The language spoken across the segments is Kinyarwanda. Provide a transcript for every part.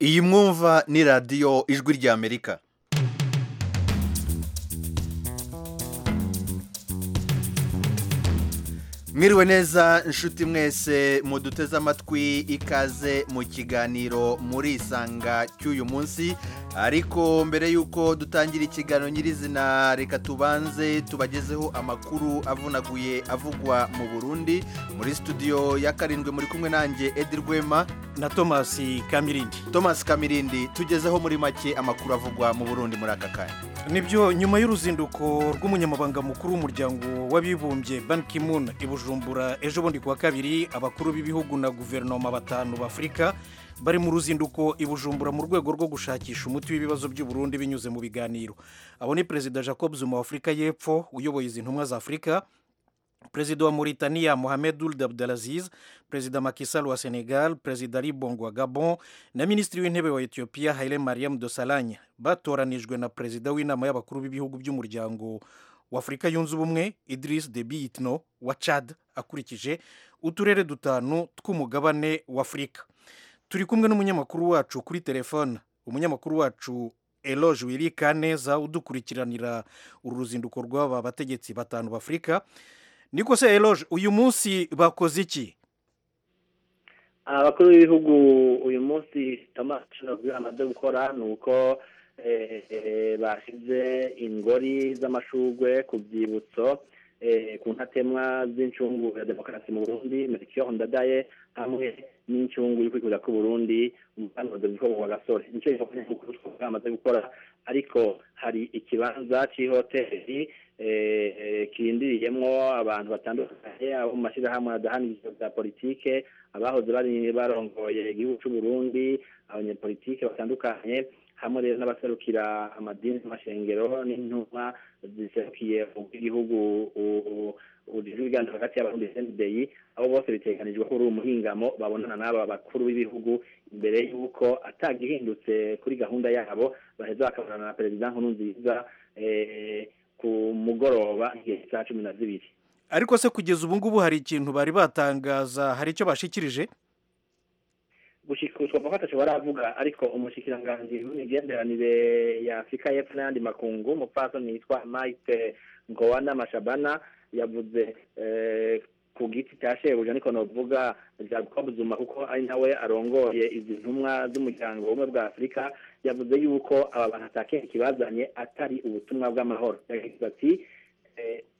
iyi mwumva ni radiyo ijwi ry'amerika mwiriwe neza inshuti mwese muduteze amatwi ikaze mu kiganiro muri isanga cy'uyu munsi ariko mbere y'uko dutangira ikiganiro nyirizina reka tubanze tubagezeho amakuru avunaguye avugwa mu burundi muri studio ya karindwi muri kumwe nanjye edi rwema na thomas kamirindi thomas kamirindi tugezeho muri make amakuru avugwa mu burundi muri aka kanya nibyo nyuma y'uruzinduko rw'umunyamabanga mukuru w'umuryango w'abibumbye ban ki-moon i bujumbura ejo bundi kuwa kabiri abakuru b'ibihugu na guverinoma batanu b'afurika bari mu ruzinduko i bujumbura mu rwego rwo gushakisha umuti w'ibibazo by'uburundi binyuze mu biganiro abo ni perezida jacob zuma wa afurika y'epfo uyoboye izi ntumwa za afurika perezida wa Mauritania Mohamed Ould Abdelaziz, perezida Macky Sall wa Senegal, perezida Ali Bongo wa Gabon na minisitiri w'intebe wa Ethiopia Haile Mariam Desalegn batoranijwe na perezida w'inama y'abakuru b'ibihugu by'umuryango w'Afurika yunze ubumwe Idris Deby Itno wa Chad akurikije uturere dutanu tw'umugabane w'Afurika. Turi kumwe n'umunyamakuru wacu kuri telefone, umunyamakuru wacu Eloge Wirikaneza udukurikiranira uru ruzinduko rw'aba bategetsi batanu b'Afurika. niko se eroge uyu munsi bakoze iki abakuru b'ibihugu uyu munsi amashuri baguha amaze gukora ni uko bashyize ingori z'amashugwe ku byibutso ku ntatemwa z'incungu ya demokarasi mu burundi merikiyo ndadaye hamwe n'incungu yo kwifuza ko Burundi umusanzu bwo gasore nicyo gikorwa cy'ukuri twamaze gukora ariko hari ikibanza cy'ihoteli kirindiriyemo abantu batandukanye abo mu mashyirahamwe adahanije bya politike abahoze bari barongoye igihugu cy'u Burundi abanyepolitike batandukanye hamwe rero n'abaserukira amadini n'amashengero n'intumwa ziserukiye ubw'igihugu ibiganiro hagati y'abarundi senideyi abo bose biteganijwe ko uri umuhingamo babonana n'aba bakuru b'ibihugu imbere y'uko atagihindutse kuri gahunda yabo baheza bakabonana na perezida nkuru nziza ku mugoroba igihe saa cumi na zibiri ariko se kugeza ubu ngubu hari ikintu bari batangaza hari icyo bashikirije gushyikirizwa mu gatatu baravuga ariko umushyikirangantego w'imigenderanire ya afurika y'epfo n'ayandi makungu umupfasoni yitwa mayite ngowana mashabana yavuze ku giti cya shebuja niko navuga jacob zuma kuko ari nawe arongoye izi ntumwa z'umuryango w'ubumwe bwa afurika yavuze yuko aba bantu atakenshi kibazanye atari ubutumwa bw'amahoro yagize ati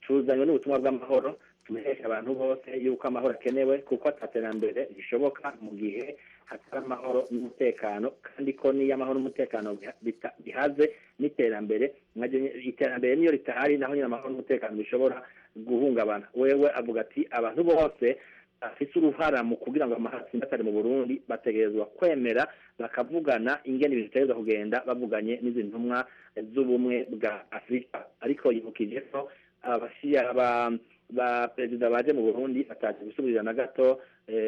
tuzanywe n'ubutumwa bw'amahoro tumenyesha abantu bose yuko amahoro akenewe kuko ataterambere rishoboka mu gihe hatari amahoro n'umutekano kandi ko n'iyo amahoro n'umutekano bihaze n'iterambere iterambere niyo ritahari naho nyine amahoro n'umutekano bishobora guhungabana wewe avuga ati abantu bose bafite uruhara mu kugira ngo amahoro atari mu burundi bategerezwa kwemera bakavugana ingene ibintu bitegerezwa kugenda bavuganye n'izi ntumwa z'ubumwe bwa afurika ariko yibukije ko abashiya ba perezida baje mu burundi bataje gusubirira na gato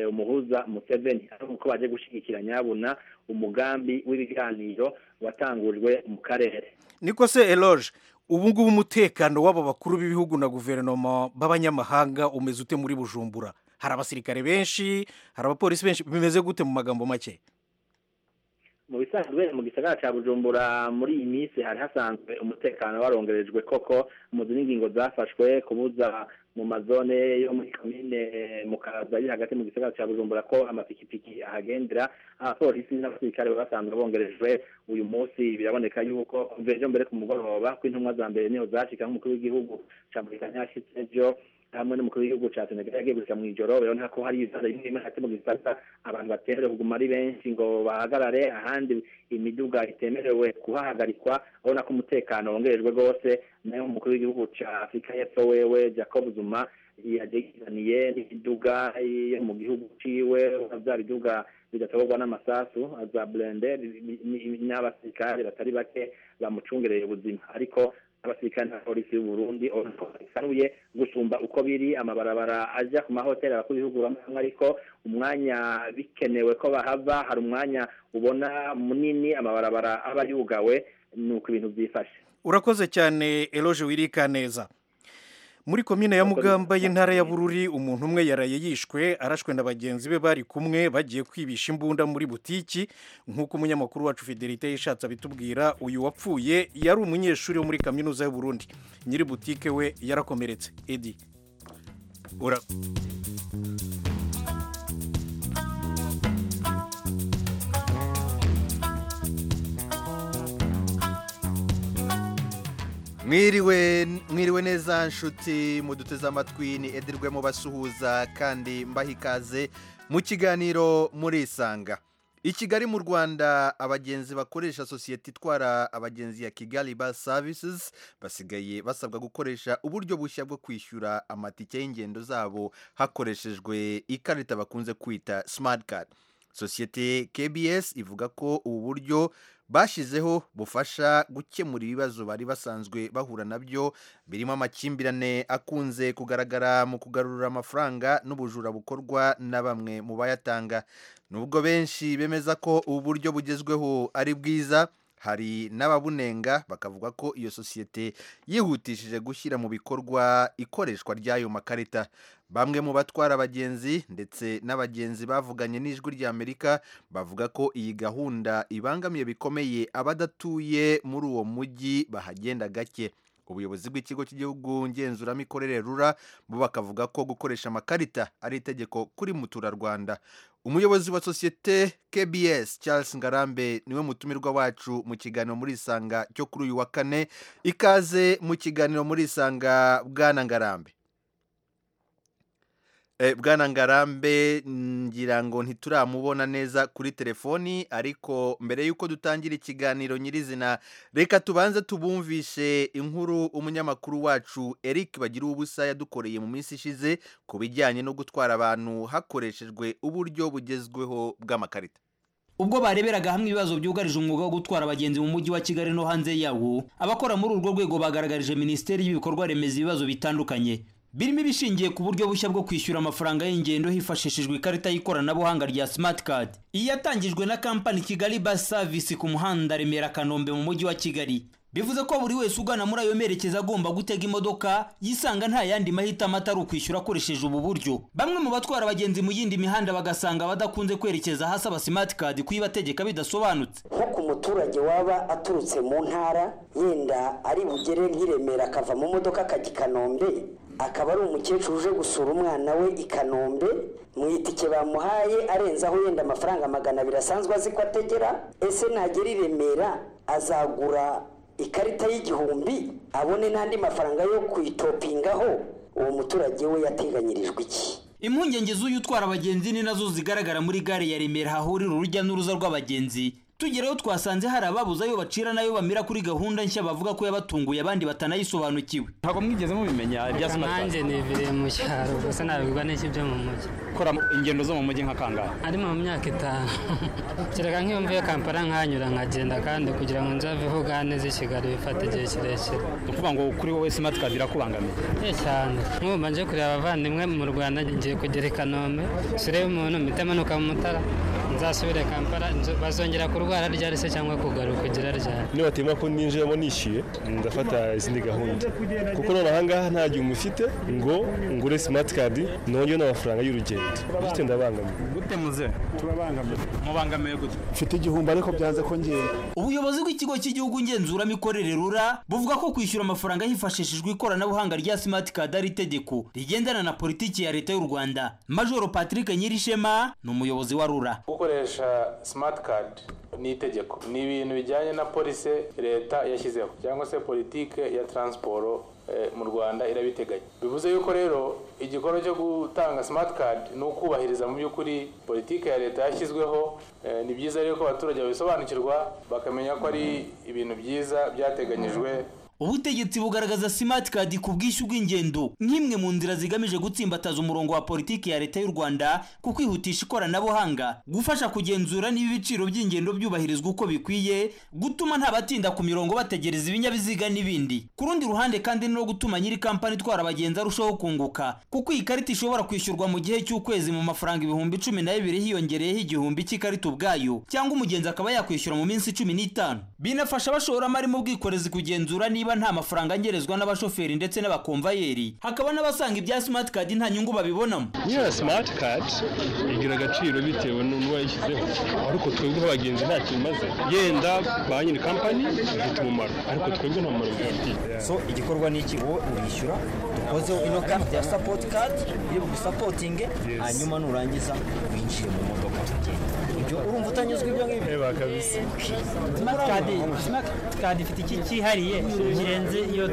umuhuza museveni ariko baje gushyigikira nyabuna umugambi w'ibiganiro watangujwe mu karere niko se eroge ubu ngubu umutekano w'aba bakuru b'ibihugu na guverinoma b'abanyamahanga umeze ute muri bujumbura hari abasirikare benshi hari abapolisi benshi bimeze gute mu magambo make mu bisanzwe mu gisagara cya bujumbura muri iyi minsi hari hasanzwe umutekano warongerejwe koko muzi n'ingingo zafashwe kubuza mu mazone yo muri komine mu kaza iri hagati mu gisagara cya bujumbura ko amapikipiki ahagendera abapolisi n'abasirikare baba basanzwe bongerejwe uyu munsi biraboneka yuko kuva ejo mbere ku mugoroba ko intumwa za mbere niho zacika nk'umukuru w'igihugu cya murikanya yashyitse ejo hamwe n'umukuru w'igihugu cya senegal yagiye gushika mu ijoro biraboneka ko hari ibibazo bimwe bimwe hagati mu gisata abantu batemerewe kuguma ari benshi ngo bahagarare ahandi imiduga itemerewe kuhahagarikwa urabona ko umutekano wongerejwe rwose nayo umukuru w'igihugu cya afurika y'epfo wewe jacob zuma yageraniye n'imiduga yo mu gihugu ciwe bya biduga bidatorwa n'amasasu za burende n'abasirikare batari bake bamucungereye ubuzima ariko abasirikare na polisi y'u Burundi basanuye gusumba uko biri amabarabara ajya ku mahoteli abakuru b'ibihugu bamwe ariko umwanya bikenewe ko bahava hari umwanya ubona munini amabarabara aba yugawe ni uko ibintu byifashe urakoze cyane eroge wirika neza muri komine ya mugamba y'intara ya bururi umuntu umwe yaraye yishwe arashwe na bagenzi be bari kumwe bagiye kwibisha imbunda muri butiki nk'uko umunyamakuru wacu fidelite yishatse abitubwira uyu wapfuye yari umunyeshuri wo muri kaminuza y'u Burundi nyiri butike we yarakomeretse edi ura mwiriwe mwiriwe neza nshuti muduteze amatwi ni edirwe basuhuza kandi mbaha ikaze mu kiganiro murisanga i kigali mu rwanda abagenzi bakoresha sosiyete itwara abagenzi ya kigali bus services basigaye basabwa gukoresha uburyo bushya bwo kwishyura amatike y'ingendo zabo hakoreshejwe ikarita bakunze kwita smart card sosiyete kbs ivuga ko ubu buryo bashyizeho bufasha gukemura ibibazo bari basanzwe bahura nabyo birimo amakimbirane akunze kugaragara mu kugarura amafaranga n'ubujura bukorwa na bamwe mu bayatanga nubwo benshi bemeza ko ubu buryo bugezweho ari bwiza hari n'ababunenga bakavuga ko iyo sosiyete yihutishije gushyira mu bikorwa ikoreshwa ry'ayo makarita bamwe mu batwara abagenzi ndetse n'abagenzi bavuganye n'ijwi ry'amerika bavuga ko iyi gahunda ibangamiye bikomeye abadatuye muri uwo mujyi bahagenda gake ubuyobozi bw'ikigo cy'igihugu ngenzuramikorere rura bo bakavuga ko gukoresha amakarita ari itegeko kuri muturarwanda umuyobozi wa sosiyete kbs charles ngarambe niwe mutumirwa wacu mu kiganiro muri isanga cyo kuri uyu wa kane ikaze mu kiganiro muri isanga bwana ngarambe bwana ngarambe ngira ngo ntituramubona neza kuri telefoni ariko mbere y'uko dutangira ikiganiro nyirizina reka tubanze tubumvishe inkuru umunyamakuru wacu eric bagira ubusa yadukoreye mu minsi ishize ku bijyanye no gutwara abantu hakoreshejwe uburyo bugezweho bw'amakarita ubwo bareberaga hamwe ibibazo byugarije umwuga wo gutwara abagenzi mu mujyi wa kigali no hanze yawo abakora muri urwo rwego bagaragarije minisiteri y'ibikorwa remezo ibibazo bitandukanye birimo ibishingiye ku buryo bushya bwo kwishyura amafaranga y'ingendo hifashishijwe ikarita y'ikoranabuhanga rya smart card iyi yatangijwe na kampani kigali bus service ku muhanda remera kanombe mu mujyi wa kigali bivuze ko buri wese ugana muri ayo merekeza agomba gutega imodoka yisanga nta yandi mahitamo atari ukwishyura akoresheje ubu buryo bamwe mu batwara abagenzi mu yindi mihanda bagasanga badakunze kwerekeza hasi aba smart card kuyibategeka bidasobanutse nkuko umuturage waba aturutse mu ntara yenda ari bugere nk'iremera akava mu modoka akajya i kanombe akaba ari umukecuru uje gusura umwana we i kanombe mu itike bamuhaye arenze aho yenda amafaranga magana abiri asanzwe azi ko ategera ese nagera i remera azagura ikarita y'igihumbi abone n'andi mafaranga yo kuyitopingaho uwo muturage we yateganyirijwe iki impungenge z'uyu utwara abagenzi ni nazo zigaragara muri gare ya remera hahurira urujya n'uruza rw'abagenzi tugerayo twasanze hari ababuze ayo bacira n'ayo bamira kuri gahunda nshya bavuga ko yabatunguye abandi batanayisobanukiwe ntabwo mwigeze mubimenya ibya simati nanjye niviriye mu cyaro gusa nabibwa n'iki byo mu mujyi kora ingendo zo mu mujyi nka kangahe ari mu myaka itanu kereka nk'iyo mvuye kampala nkanyura nkagenda kandi kugira ngo nze aveho neza i kigali bifata igihe kirekire ni ukuvuga ngo kuri wowe simati kadi irakubangamiye eh cyane nk'ubu mbanje kureba abavandimwe mu rwanda ngiye kugera i kanombe surebe umuntu mpita amanuka mu mutara nzasubire kampala bazongera kurwara ryari se cyangwa kugaruka ugira ryari niba batema ko ninjiramo nishyuye ndafata izindi gahunda kuko noneho ahangaha nta gihe umufite ngo ngure simati kadi nongere n'amafaranga y'urugendo bityo ndabangamiye gute muze turabangamiye mubangamiye gute mfite igihumbi ariko byanze ko ngiye ubuyobozi bw'ikigo cy'igihugu ngenzuramikorere rura buvuga ko kwishyura amafaranga hifashishijwe ikoranabuhanga rya simati kadi ari itegeko rigendana na politiki ya leta y'u rwanda majoro patrick nyirishema ni umuyobozi wa rura gukoresha simati kadi ni itegeko ni ibintu bijyanye na polisi leta yashyizeho cyangwa se politike ya taransiporo mu rwanda irabiteganya bivuze yuko rero igikorwa cyo gutanga simati kadi ni ukubahiriza mu by'ukuri politike ya leta yashyizweho ni byiza rero ko abaturage babisobanukirwa bakamenya ko ari ibintu byiza byateganyijwe ubutegetsi bugaragaza simati kadi ku bwishyu bw'ingendo nk'imwe mu nzira zigamije gutsimbataza umurongo wa politiki ya leta y'u rwanda ku kwihutisha ikoranabuhanga gufasha kugenzura niba ibiciro by'ingendo byubahirizwa uko bikwiye gutuma nta batinda ku mirongo bategereza ibinyabiziga n'ibindi ku rundi ruhande kandi no gutuma nyiri kampani itwara abagenzi arushaho kunguka kuko iyi karita ishobora kwishyurwa mu gihe cy'ukwezi mu mafaranga ibihumbi cumi na bibiri hiyongereyeho igihumbi cy'ikarita ubwayo cyangwa umugenzi akaba yakwishyura mu minsi cumi n'itanu binafasha abashoramari mu bwikorezi kugenzura niba niba nta mafaranga angerezwa n'abashoferi ndetse n'abakomvayeri hakaba n'abasanga ibya smart card nta nyungu babibonamo niyo simati kadi igira agaciro bitewe n'umuntu wayishyizeho ariko twebwe nk'abagenzi nta kintu imaze yenda ba nyiri kampani ifite umumaro ariko twebwe nta mumaro bifitiye so igikorwa ni iki wowe urishyura dukozeho ino kadi ya sapoti kadi iyo bugusapotinge hanyuma nurangiza winjire mu modoka tugenda ibyo urumva utanyuzwe ibyo ngibyo kabisa simati ifite iki cyihariye kirenze iyo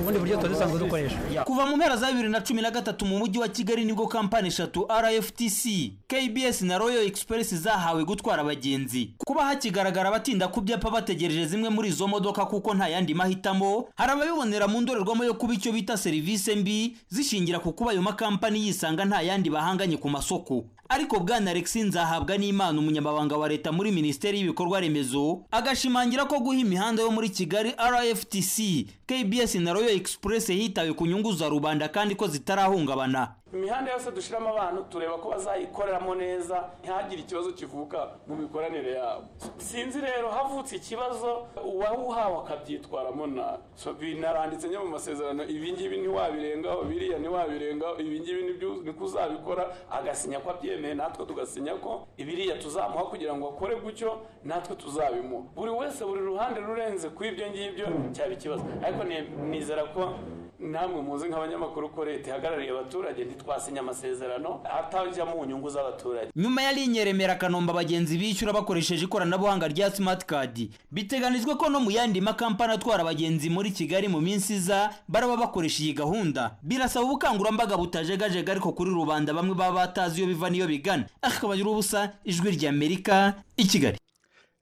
ubundi buryo tuba dusanzwe dukoresha kuva mu mpera za bibiri na cumi na gatatu mu mujyi wa kigali nibwo kampani eshatu rftc kbs na royal express zahawe gutwara abagenzi kuba hakigaragara abatinda ku byapa bategereje zimwe muri izo modoka kuko nta yandi mahitamo hari ababibonera mu ndorerwamo yo kuba icyo bita serivisi mbi zishingira ku kuba ayo makampani yisanga nta yandi bahanganye ku masoko ariko bwana alexi nzahabwa n'imana umunyamabanga wa leta muri minisiteri y'ibikorwa remezo agashimangira ko guha imihanda yo muri kigali rftc kbs na royal express hitawe ku nyungu za rubanda kandi ko zitarahungabana imihanda yose dushyiramo abantu tureba ko bazayikoreramo neza ntihagire ikibazo kivuka mu mikoranire yabo sinzi rero havutse ikibazo uwawuhawe akabyitwaramo nabi So, binaranditse njye mu masezerano ibi ngibi ntiwabirengaho biriya ntiwabirengaho ibi ngibi nibyo niko uzabikora agasinya ko abyemeye natwe tugasinya ko ibiriya tuzamuha kugira ngo akore gutyo natwe tuzabimuha buri wese buri ruhande rurenze ku ibyo ngibyo cyaba ikibazo ariko ni- nizera ko namwe muzi nk'abanyamakuru ko leta ihagarariye abaturage ntitwasinya amasezerano atajya mu nyungu z'abaturage nyuma ya linye remera kanombe abagenzi bishyura bakoresheje ikoranabuhanga rya smart card biteganijwe ko no mu yandi makampani atwara abagenzi muri kigali mu minsi iza baraba bakoresha iyi gahunda birasaba ubukangurambaga butajegajega ariko kuri rubanda bamwe baba batazi iyo biva n'iyo bigana akabagira ubusa ijwi ry'amerika i kigali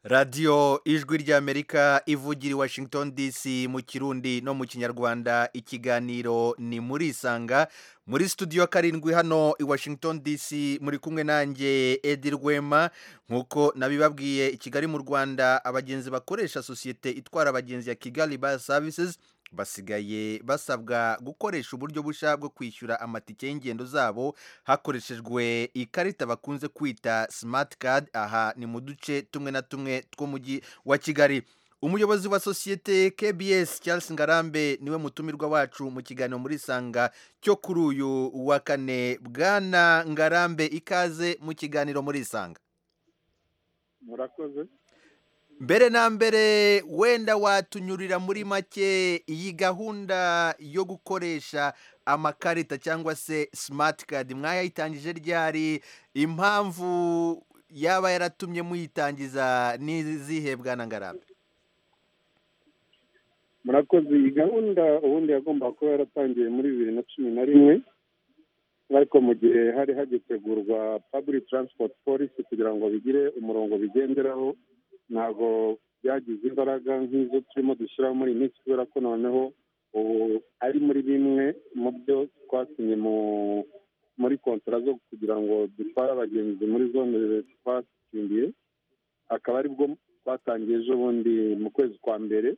radiyo ijwi ry'amerika ivugira i washington dc mu kirundi no mu kinyarwanda ikiganiro ni muri isanga muri studio karindwi hano i washington dc muri kumwe nanjye edi rwema nk'uko nabibabwiye i kigali mu rwanda abagenzi bakoresha sosiyete itwara abagenzi ya kigali bus services basigaye basabwa gukoresha uburyo bushya bwo kwishyura amatike y'ingendo zabo hakoreshejwe ikarita bakunze kwita simati kadi aha ni mu duce tumwe na tumwe tw'umujyi wa kigali umuyobozi wa sosiyete kbs charles ngarambe niwe mutumirwa wacu mu kiganiro muri sanga cyo kuri uyu wa kane bwana ngarambe ikaze mu kiganiro muri sanga murakoze mbere na mbere wenda watunyurira muri make iyi gahunda yo gukoresha amakarita cyangwa se simati kadi mwayayitangije ryari impamvu yaba yaratumye muyitangiza n'izihe bwana ngarambe murakoze iyi gahunda ubundi yagombaga kuba yaratangiye muri bibiri na cumi na rimwe ariko mu gihe hari hagitegurwa public transport policy kugira ngo bigire umurongo bigenderaho ntabwo byagize imbaraga nk'izo turimo dushyiraho muri iyi minsi kubera ko noneho ubu ari muri bimwe mu byo twasinye mu- muri kontara zo kugira ngo dutware abagenzi muri zone twasimbiye akaba aribwo twatangiye ejo bundi mu kwezi kwa mbere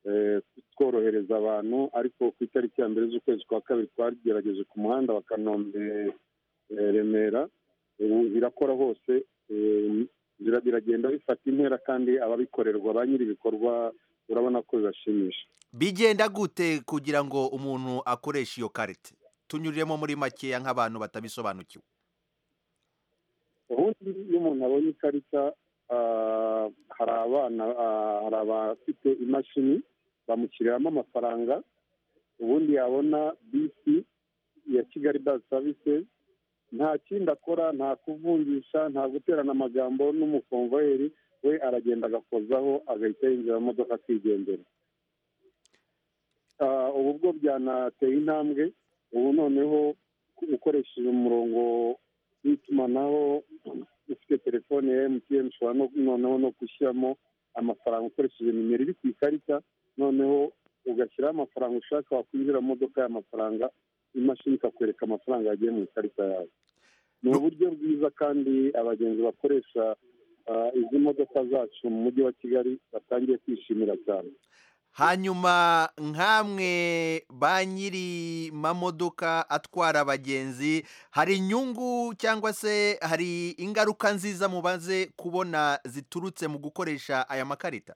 eh, tworohereza abantu ariko ku itariki ya mbere z'ukwezi kwa kabiri twagerageje ku muhanda wa kanombe eh, remera ubu birakora hose eh, bira- biragenda bifata intera kandi ababikorerwa ba nyir'ibikorwa urabona ko bibashimisha bigenda gute kugira ngo umuntu akoreshe iyo karita tunyuriremo muri makeya nk'abantu batabisobanukiwe ubundi iyo umuntu abonye ikarita ah, hari abana ah, hari abafite imashini bamushyiriramo amafaranga ubundi yabona bisi ya kigali bazi services nta kindi akora nta kuvunjisha nta guterana amagambo n'umukomvayeri we aragenda agakozaho agahita yinjira mu modoka akigendera Ah, ubu bwo byanateye intambwe ubu noneho ukoresheje umurongo w'itumanaho ufite telefone ya emutiyeni ushobora no- noneho no gushyiramo amafaranga ukoresheje nimero iri ku ikarita noneho ugashyiraho amafaranga ushaka wakwinjira mu modoka y'amafaranga imashini ikakwereka amafaranga yagiye mu ikarita yawe ni uburyo bwiza kandi abagenzi bakoresha ah, izi modoka zacu mu mujyi wa kigali batangiye kwishimira cyane hanyuma nk'amwe ba nyiri mamodoka atwara abagenzi hari inyungu cyangwa se hari ingaruka nziza mubaze kubona ziturutse mu gukoresha aya makarita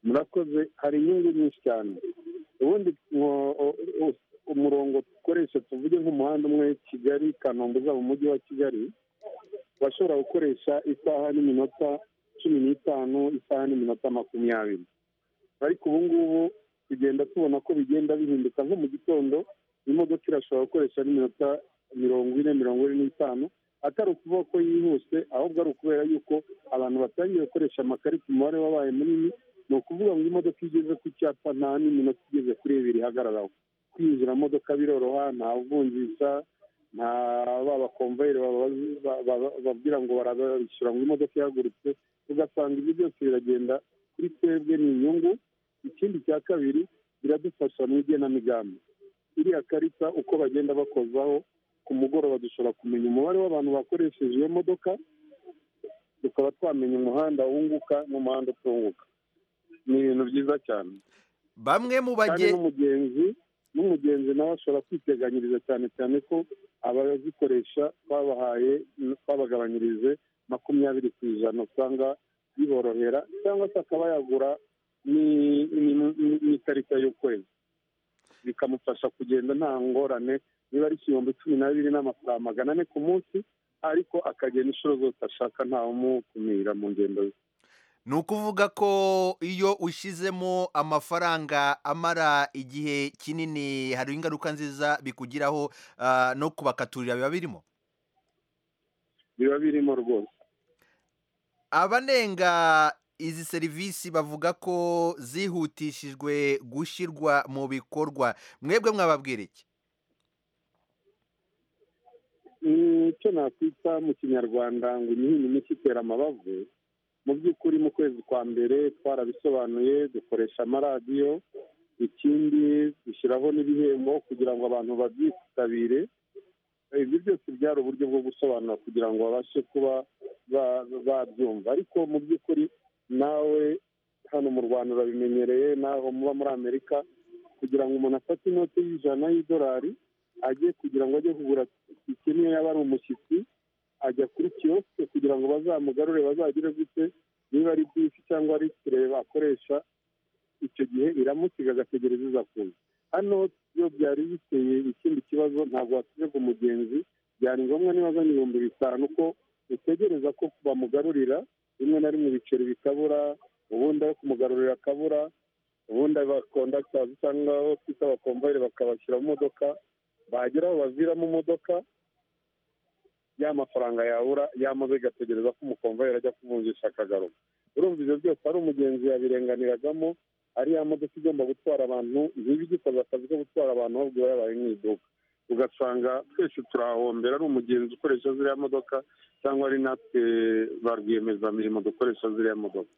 murakoze hari inyungu nyinshi cyane ubundi mwo- o- o- umurongo dukoresha tuvuge nk'umuhanda umwe kigali kanombe uza mu mujyi wa kigali washobora gukoresha isaha n'iminota cumi n'itanu isaha n'iminota makumyabiri ariko ubu ngubu tugenda tubona ko bigenda bihinduka nko mu gitondo imodoka irashobora gukoresha n'iminota mirongo ine mirongo ine n'itanu atari ukuvuga ko yihuse ahubwo ari ukubera yuko abantu batangiye gukoresha amakarita umubare wabaye munini ni ukuvuga ngo imodoka iyo igeze ku cyapa nta n'iminota igeze kuri ibiri ihagararaho kwinjira mu modoka biroroha nta vunjisha nta ba bakomvayeri babazi- ba- ba- bababwira ngo barabishyura ngo imodoka ihagurutse ugasanga ibyo byose biragenda kuri twebwe ni inyungu ikindi cya kabiri biradufasha mu igenamigambi iriya karita uko bagenda bakozaho ku mugoroba dushobora kumenya umubare w'abantu bakoresheje iyo modoka tukaba twamenya umuhanda wunguka n'umuhanda utunguka ni ibintu byiza cyane bamwe mu bage n'umugenzi n'umugenzi nawe ashobora kwiteganyiriza cyane cyane ko abazikoresha twabahaye twabagabanyirije makumyabiri ku ijana usanga biborohera cyangwa se akaba yagura ni- ni- ni- n'ikarita y'ukwezi bikamufasha kugenda nta ngorane niba ari igihumbi cumi na bibiri n'amafaranga magana ane ku munsi ariko akagenda inshuro zose ashaka ntawumukumira mu ngendo ze ni ukuvuga ko iyo ushyizemo amafaranga amara igihe kinini hari ingaruka nziza bikugiraho ah, no kubakaturira biba birimo biba birimo rwose abanenga izi serivisi bavuga ko zihutishijwe gushyirwa mu bikorwa mwebwe mwababwira iki Mm, icyo nakwita mu kinyarwanda ngo imihini mishya itera amabavu mu by'ukuri mu kwezi kwa mbere twarabisobanuye dukoresha amaradiyo ikindi dushyiraho n'ibihembo kugira ngo abantu babyitabire ibyo byose byari uburyo bwo gusobanura kugira ngo babashe kuba ba- babyumva ariko mu by'ukuri nawe hano mu rwanda urabimenyereye naho muba muri amerika kugira ngo umuntu afate inoti y'ijana y'idolari ajye kugira ngo ajye kugura itike niyo yaba ari umushyitsi ajya kuri kiyosike kugira ngo bazamugarure bazagire gute niba ari bisi cyangwa ari kire bakoresha icyo gihe iramusiga agategereza iza kuza hano iyo byari biteye ikindi kibazo ntabwo wasubije umugenzi byari ngombwa niba azanye ibihumbi bitanu ko utegereza ko bamugarurira rimwe na rimwe ibiceri bikabura ubundi ayo kumugarurira akabura ubundi abakondakitazi cyangwa abo twita abakomvayeri bakabashyira mu modoka bagera aho baviramo imodoka ya mafaranga yabura yamaze igategereza ko umukomvayeri ajya kuvunjisha akagaruka urumva ibyo byose ari umugenzi yabirenganiragamo ari ya modoka igomba gutwara abantu ntibigikoze akazi ko gutwara abantu ahubwo iba yabaye mu iduka ugasanga twese turahombera ari umugenzi ukoresha ziriya modoka cyangwa ari natwe ba rwiyemezamirimo dukoresha ziriya modoka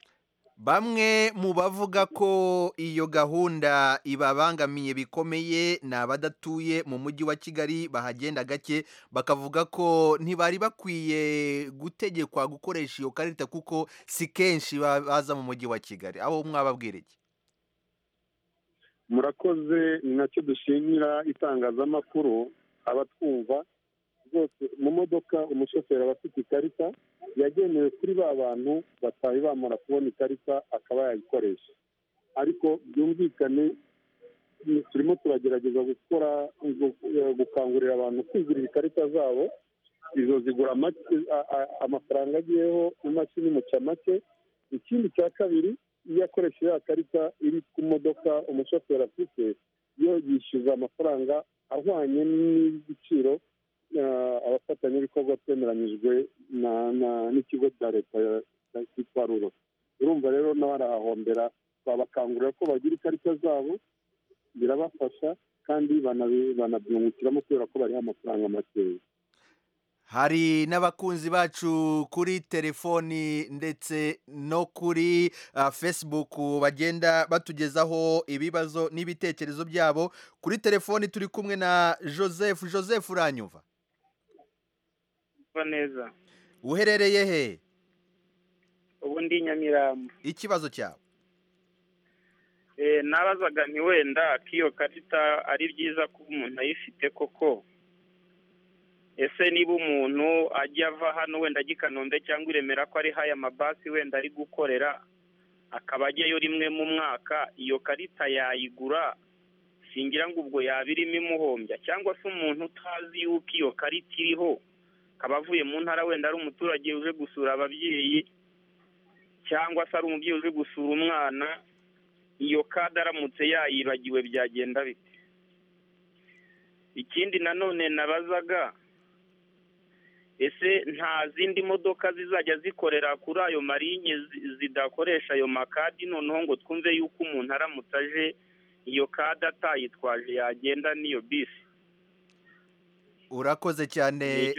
bamwe mu bavuga ko iyo gahunda ibabangamiye bikomeye ni abadatuye mu mujyi wa kigali bahagenda gake bakavuga ko ntibari bakwiye gutegekwa gukoresha iyo karita kuko si kenshi ba- baza mu mujyi wa kigali aho mwababwira iki murakoze ni nacyo dushimira itangazamakuru abatwumva rwose mu modoka umushoferi aba afite ikarita yagenewe kuri ba bantu batari bamara kubona ikarita akaba yayikoresha ariko byumvikane ni- turimo turagerageza gukora gu- eh, gukangurira abantu kwigurira ikarita zabo izo zigura make a- a- amafaranga agiyeho imashini imuca make ikindi cya kabiri iyo akoresha ya karita iri ku modoka umushoferi afite yo yishyuza amafaranga ahwanye n'igiciro eh, abafatanyabikorwa twemeranyijwe na- na- n'ikigo cya leta ya- ya- cyitwa ruro urumva rero n'abarahahombera babakangurira ko bagira ikarita zabo birabafasha kandi banabi- banabyungukiramo kubera ko bariho amafaranga makeya hari n'abakunzi bacu kuri telefoni ndetse no kuri ah, facebook bagenda batugezaho ibibazo n'ibitekerezo byabo kuri telefoni turi kumwe na joseph joseph uranyumva kuba neza uherereye he ubu ndi nyamirambo ikibazo cyawe Eh, nabazaga nti wenda k'iyo karita ari byiza ko umuntu ayifite koko ese niba umuntu ajya ava hano wenda ajya i kanombe cyangwa i remera ko ari haya mabasi wenda ari gukorera akaba ajyayo rimwe mu mwaka iyo karita yayigura singira ngo ubwo yaba irimo imuhombya cyangwa se umuntu utazi yuko iyo karita iriho akaba avuye mu ntara wenda ari umuturage uje gusura ababyeyi cyangwa se ari umubyeyi uje gusura umwana iyo kade aramutse yayibagiwe byagenda bite ikindi nanone nabazaga ese nta zindi modoka zizajya zikorera kuri ayo marinye zi- zidakoresha ayo makadi noneho ngo twumve yuko umuntu aramutse aje iyo kade atayitwaje yagenda n'iyo bisi urakoze cyane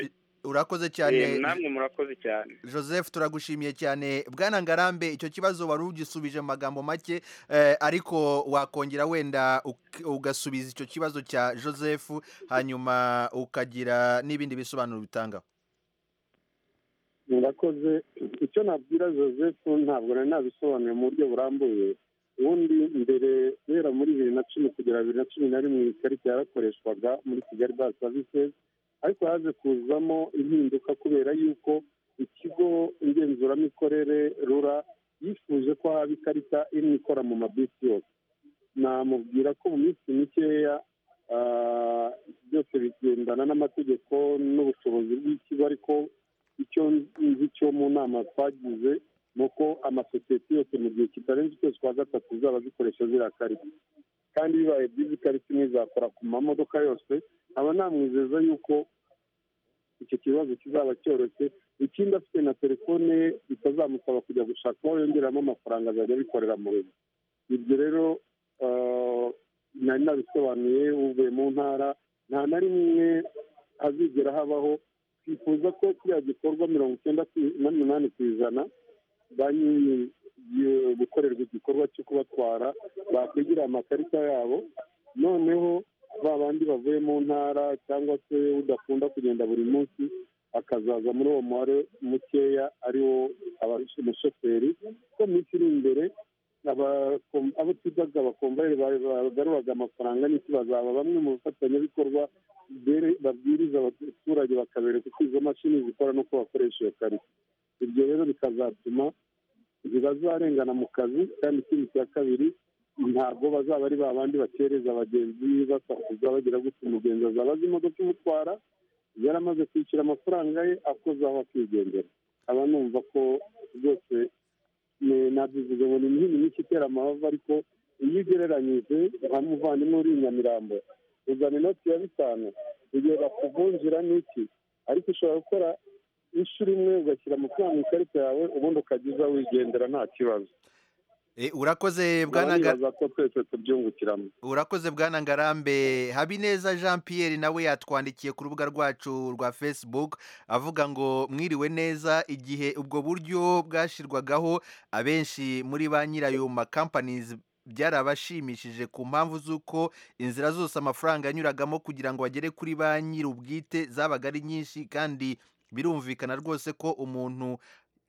urakoze cyane Eh, namwe murakoze cyane Joseph turagushimiye cyane Bwana Ngarambe icyo kibazo wari ugisubije mu magambo make eh, ariko wakongera wenda uk- ugasubiza icyo kibazo cya Joseph hanyuma ukagira n'ibindi bisobanuro bitanga murakoze icyo nabwira joseph ntabwo nari nabisobanuye mu buryo burambuye ubundi mbere guhera muri bibiri na cumi kugera bibiri na cumi na rimwe iyi karita yarakoreshwaga muri kigali bazi savisi ariko haje kuzamo impinduka kubera yuko ikigo ngenzuramikorere rura yifuje ko haba ikarita irimo ikora mu mabisi yose namubwira ko mu minsi mikeya ah, byose bigendana n'amategeko n'ubushobozi bw'ikigo ariko icyo nzi cyo mu nama twagize ni uko amasosiyete yose mu gihe kitarenze ukwezi kwa gatatu zaba zikoresha ziriya karita kandi bibaye byiza ikarita imwe izakora ku mamodoka yose aba namwizeza yuko icyo kibazo kizaba cyoroshye ikindi afite na telefone ye bitazamusaba kujya gushaka uwo yongeramo amafaranga azajya abikorera mu rugo ibyo rero ah, nari nabisobanuye uvuye mu ntara nta na rimwe hazigera habaho twifuza ko kiriya gikorwa mirongo icyenda ku- n'umunani ku ijana ba nyiri iyo- gukorerwa igikorwa cyo kubatwara bakwigira amakarita yabo noneho ba bandi bavuye mu ntara cyangwa se udakunda kugenda buri munsi akazaza muri uwo mubare mukeya ari wo aba- umushoferi ko mu minsi iri imbere abakom- abo twitaga abakomvayeri ba- bagaruraga amafaranga n'iki bazaba bamwe mu bafatanyabikorwa bere- babwiriza abaturage bakabereka uko izo mashini zikora n'uko bakoresha iyo karita ibyo rero bikazatuma zibazarengana mu kazi kandi ikindi cya kabiri ntabwo bazaba ari ba bandi batereza abagenzi basakuza bagira gutya umugenzi azaba azi imodoka imutwara yaramaze kwishyura amafaranga ye akozaho akigendera aba numva ko rwose ni- nabivuze ngo ni imihini myinshi itera amahava ariko iyo ugereranyije nka muvandimwe uri i nyamirambo uzana inoti ya bitanu igihe bakuvunjira n'iki ariko ushobora gukora inshuro imwe ugashyira amafaranga mu ikarita yawe ubundi ukajya uza wigendera nta kibazo Eh, urakoze nkaba Bwana Nga- nibaza ko twese tubyungukiramo urakoze bwana ngarambe habineza jean pierre nawe yatwandikiye ku rubuga rwacu rwa facebook avuga ngo mwiriwe neza igihe ubwo buryo bwashyirwagaho abenshi muri ba nyirayo companies byarabashimishije ku mpamvu z'uko inzira zose amafaranga yanyuragamo kugira ngo bagere kuri ba nyir'ubwite zabaga ari nyinshi kandi birumvikana rwose ko umuntu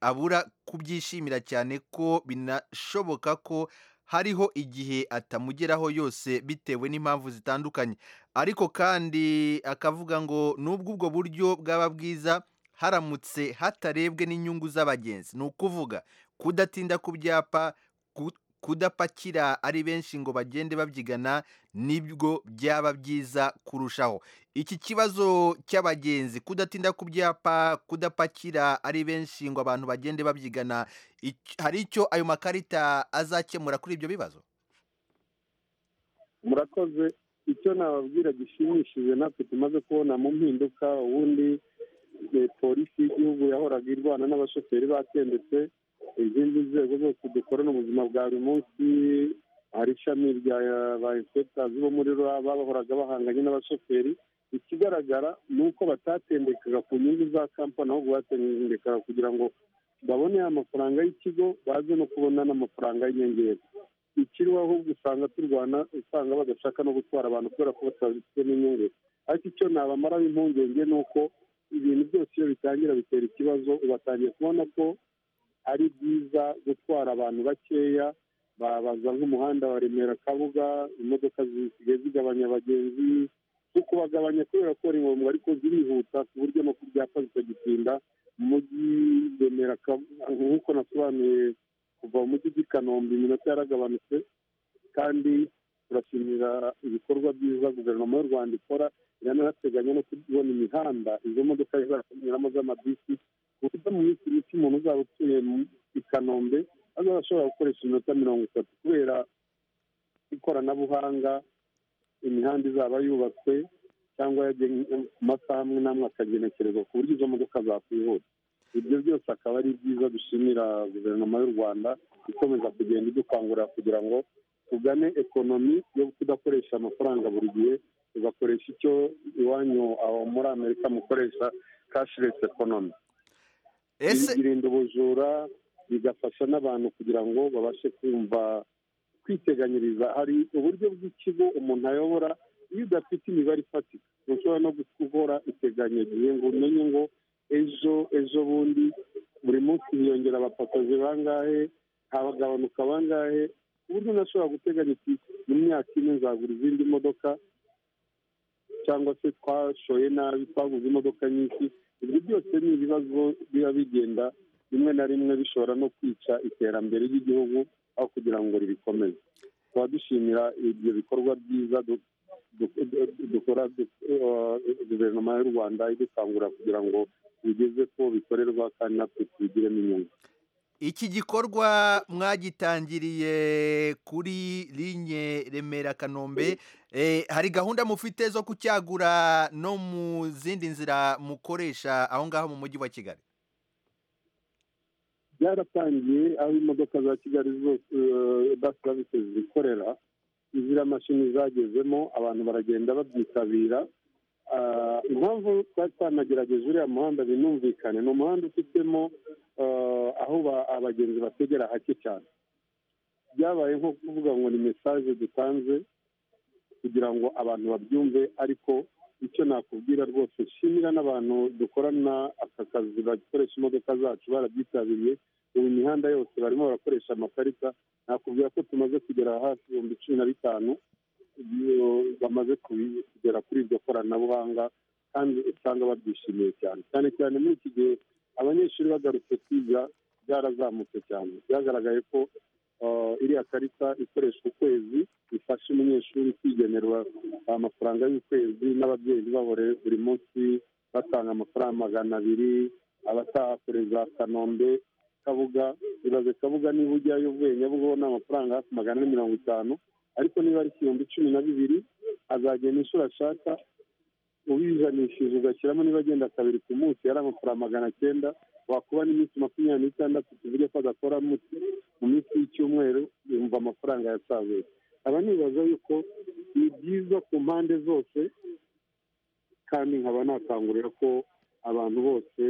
abura kubyishimira cyane ko binashoboka ko hariho igihe atamugeraho yose bitewe n'impamvu zitandukanye ariko kandi akavuga ngo nubwo ubwo buryo bwaba bwiza haramutse hatarebwe n'inyungu z'abagenzi ni ukuvuga kudatinda ku byapa ku- kudapakira ari benshi ngo bagende babyigana nibwo byaba byiza kurushaho iki kibazo cy'abagenzi kudatinda ku byapa kudapakira ari benshi ngo abantu bagende babyigana ic- hari icyo ayo makarita azakemura kuri ibyo bibazo murakoze icyo nababwira gishimishije natwe tumaze kubona mu mpinduka ubundi eh, polisi y'igihugu yahoraga irwana n'abashoferi batendetse izindi nzego zose dukorana ubuzima bwa buri munsi hari ishami rya ba inspectors bo muri rura bahoraga bahanganye n'abashoferi ikigaragara ni uko batatendekaga ku nyungu za kampani ahubwo batendekaga kugira ngo babone ya mafaranga y'ikigo baze no kubona n'amafaranga y'inyongera ikiriho ahubwo usanga turwana usanga badashaka no gutwara abantu kubera ko batabifite n'inyungu ariko icyo nabamaraho impungenge ni uko ibintu byose iyo bitangira bitera ikibazo ubatangiye kubona ko ari byiza gutwara abantu bakeya babaza nk'umuhanda wa remera kabuga imodoka zisigaye zigabanya abagenzi no kubagabanya kubera ko ari ngombwa ariko zirihuta ku buryo no ku byapa zikagitinda mu mujyi remera Kabuga, nk'uko nasobanuye ku kuva mu mujyi ry'i kanombe iminota yaragabanutse kandi turashimira ibikorwa byiza guverinoma y'u rwanda ikora iranateganya no kubona imihanda izo modoka zizakanyuramo z'amabisi ku buryo mu minsi mike umuntu uzaba utuye mu- i kanombe azaba ashobora gukoresha iminota mirongo itatu kubera ikoranabuhanga imihanda izaba yubatswe cyangwa yagennye ku masaha amwe n'amwe akagenekerezwa ku buryo izo modoka zakwihuta ibyo byose akaba ari byiza dushimira guverinoma y'u rwanda ikomeza kugenda idukangurira kugira ngo tugane ekonomi yo kudakoresha amafaranga buri gihe tugakoresha icyo iwanyu aho muri amerika mukoresha cashless economy ese birinda ubujura bigafasha n'abantu kugira ngo babashe kumva kwiteganyiriza hari uburyo bw'ikigo umuntu ayobora iyo udafite imibare ifatika ntushobora no gukora iteganya gihe ngo umenye ngo ejo ejo bundi buri munsi hiyongera abafotozi bangahe habagabanuka bangahe ku buryo unashobora guteganya iti mu myaka ine nzagura izindi modoka cyangwa se twashoye nabi twaguze imodoka nyinshi ibyo byose ni ibibazo biba bigenda rimwe na rimwe bishobora no kwica iterambere ry'igihugu aho kugira ngo ribikomeze tuba dushimira ibyo bikorwa byiza du- du- du- dukora du- eh, guverinoma y'u rwanda idukangurira kugira ngo bigeze ko bikorerwa kandi natwe tubigiremo inyungu iki gikorwa mwagitangiriye kuri linye remera kanombe Eh, hari gahunda mufite zo kucyagura no mu zindi nzira mukoresha aho ngaho mu mujyi wa kigali byaratangiye aho imodoka za kigali zose basi services zikorera ziriya mashini zagezemo abantu baragenda babyitabira Ah, impamvu twari twanagerageza uriya muhanda binumvikane ni umuhanda ufitemo ah, aho ba- abagenzi bategera hake cyane byabaye nko kuvuga ngo ni mesaje dutanze kugira ngo abantu babyumve ariko icyo nakubwira rwose shimira n'abantu dukorana aka kazi bakoresha imodoka zacu barabyitabiriye ubu imihanda yose barimo barakoresha amakarita nakubwira ko tumaze kugera hafi ibihumbi cumi na bitanu iyo bamaze kubi- kugera kuri iryo koranabuhanga kandi usanga babyishimiye cyane cyane cyane muri iki gihe abanyeshuri bagarutse kwiga byarazamutse cyane byagaragaye ko uh, iriya karita ikoreshwa ukwezi ifasha umunyeshuri kwigenera amafaranga y'ukwezi n'ababyeyi ntibabore buri munsi batanga amafaranga magana abiri abatahakoreza kanombe kabuga ibaze kabuga niba ujyayo ubwenge bwo ni amafaranga hafi magana ane mirongo itanu ariko niba ari igihumbi cumi na bibiri azagenda inshuro ashaka ubijanishije ugashyiramo niba agenda kabiri ku munsi yari amafaranga magana cyenda wakuba n'iminsi makumyabiri n'itandatu tuvuge ko adakora mu- mu minsi y'icyumweru yumva amafaranga yasazuye aba nibaza yuko ni byiza ku mpande zose kandi nkaba nakangurira ko abantu bose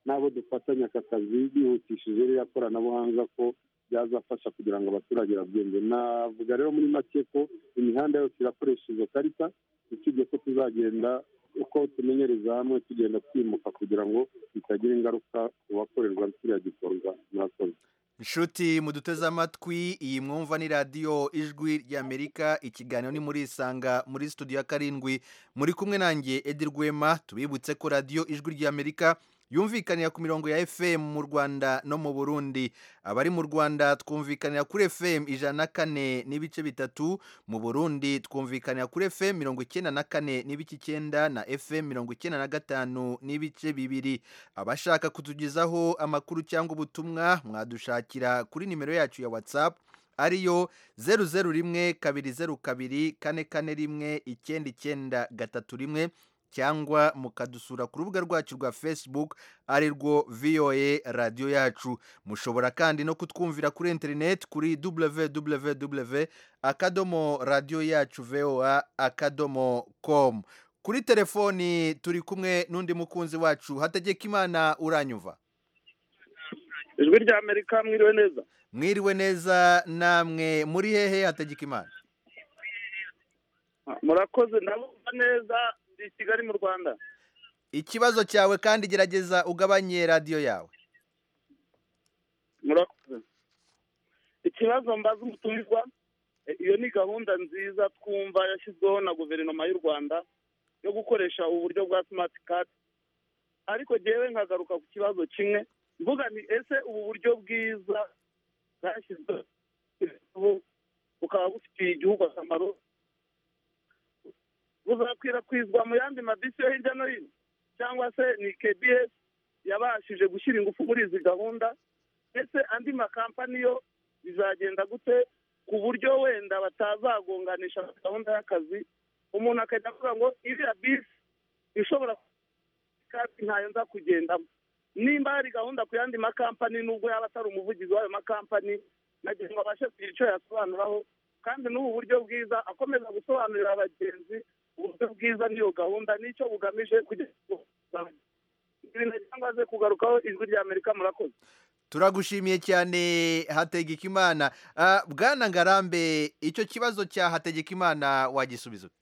n'abo dufatanya aka kazi bihutishije ririya koranabuhanga ko byazafasha kugira ngo abaturage babyumve navuga rero muri make ko imihanda yose irakoresha izo karita usibye ko tuzagenda uko tumenyereza hamwe tugenda twimuka kugira ngo bitagira ingaruka ku bakorerwa kiriya gikorwa murakoze inshuti muduteze amatwi iyi mwumva ni radiyo ijwi ry'amerika ikiganiro ni muri isanga muri studio ya karindwi muri kumwe nanjye edi rwema tubibutse ko radiyo ijwi ry'amerika yumvikanira ku mirongo ya fm mu rwanda no mu burundi abari mu rwanda twumvikanira kuri fm ijana na kane n'ibice bitatu mu burundi twumvikanira kuri fm mirongo icyenda na kane n'ibice icyenda na fm mirongo icyenda na gatanu n'ibice bibiri abashaka kutugezaho amakuru cyangwa ubutumwa mwadushakira kuri nimero yacu ya whatsapp ariyo zeru zeru rimwe kabiri zeru kabiri kane kane rimwe icyenda icyenda gatatu rimwe cyangwa mukadusura ku rubuga rwacu rwa facebook ari rwo voa radiyo yacu mushobora kandi no kutwumvira kuri interineti kuri www akadomo radiyo yacu voa akadomo com kuri telefoni turi kumwe n'undi mukunzi wacu hategeka imana uranyumva ijwi rya amerika mwiriwe neza mwiriwe neza namwe muri hehe hategeka imana murakoze ndabumva neza ndi i kigali mu rwanda ikibazo cyawe kandi gerageza ugabanye radiyo yawe murakoze ikibazo mbaza umutumirwa e, iyo ni gahunda nziza twumva yashyizweho na guverinoma y'u rwanda yo gukoresha uburyo bwa smart card ariko jyewe nkagaruka ku kibazo kimwe mvuga ni ese ubu buryo bwiza zashyizweho bukaba bufitiye igihugu akamaro buzakwirakwizwa mu yandi madisi yo hirya no hino cyangwa se ni kbs yabashije gushyira ingufu muri izi gahunda ndetse andi makampani yo bizagenda gute ku buryo wenda batazagonganisha gahunda y'akazi umuntu akajya avuga ngo iriya bisi ishobora kandi ntayo nza kugendamo nimba hari gahunda ku yandi makampani nubwo yaba atari umuvugizi w'ayo makampani nagira ngo abashe kugira icyo yasobanuraho kandi n'ubu buryo bwiza akomeza gusobanurira abagenzi uburyo bwiza n'iyo gahunda n'icyo bugamije kugira ngo ibintu cyangwa se kugarukaho ijwi rya amerika murakoze turagushimiye cyane hategekimana Ah, bwana ngarambe icyo kibazo cya hategekimana wagisubiza ute?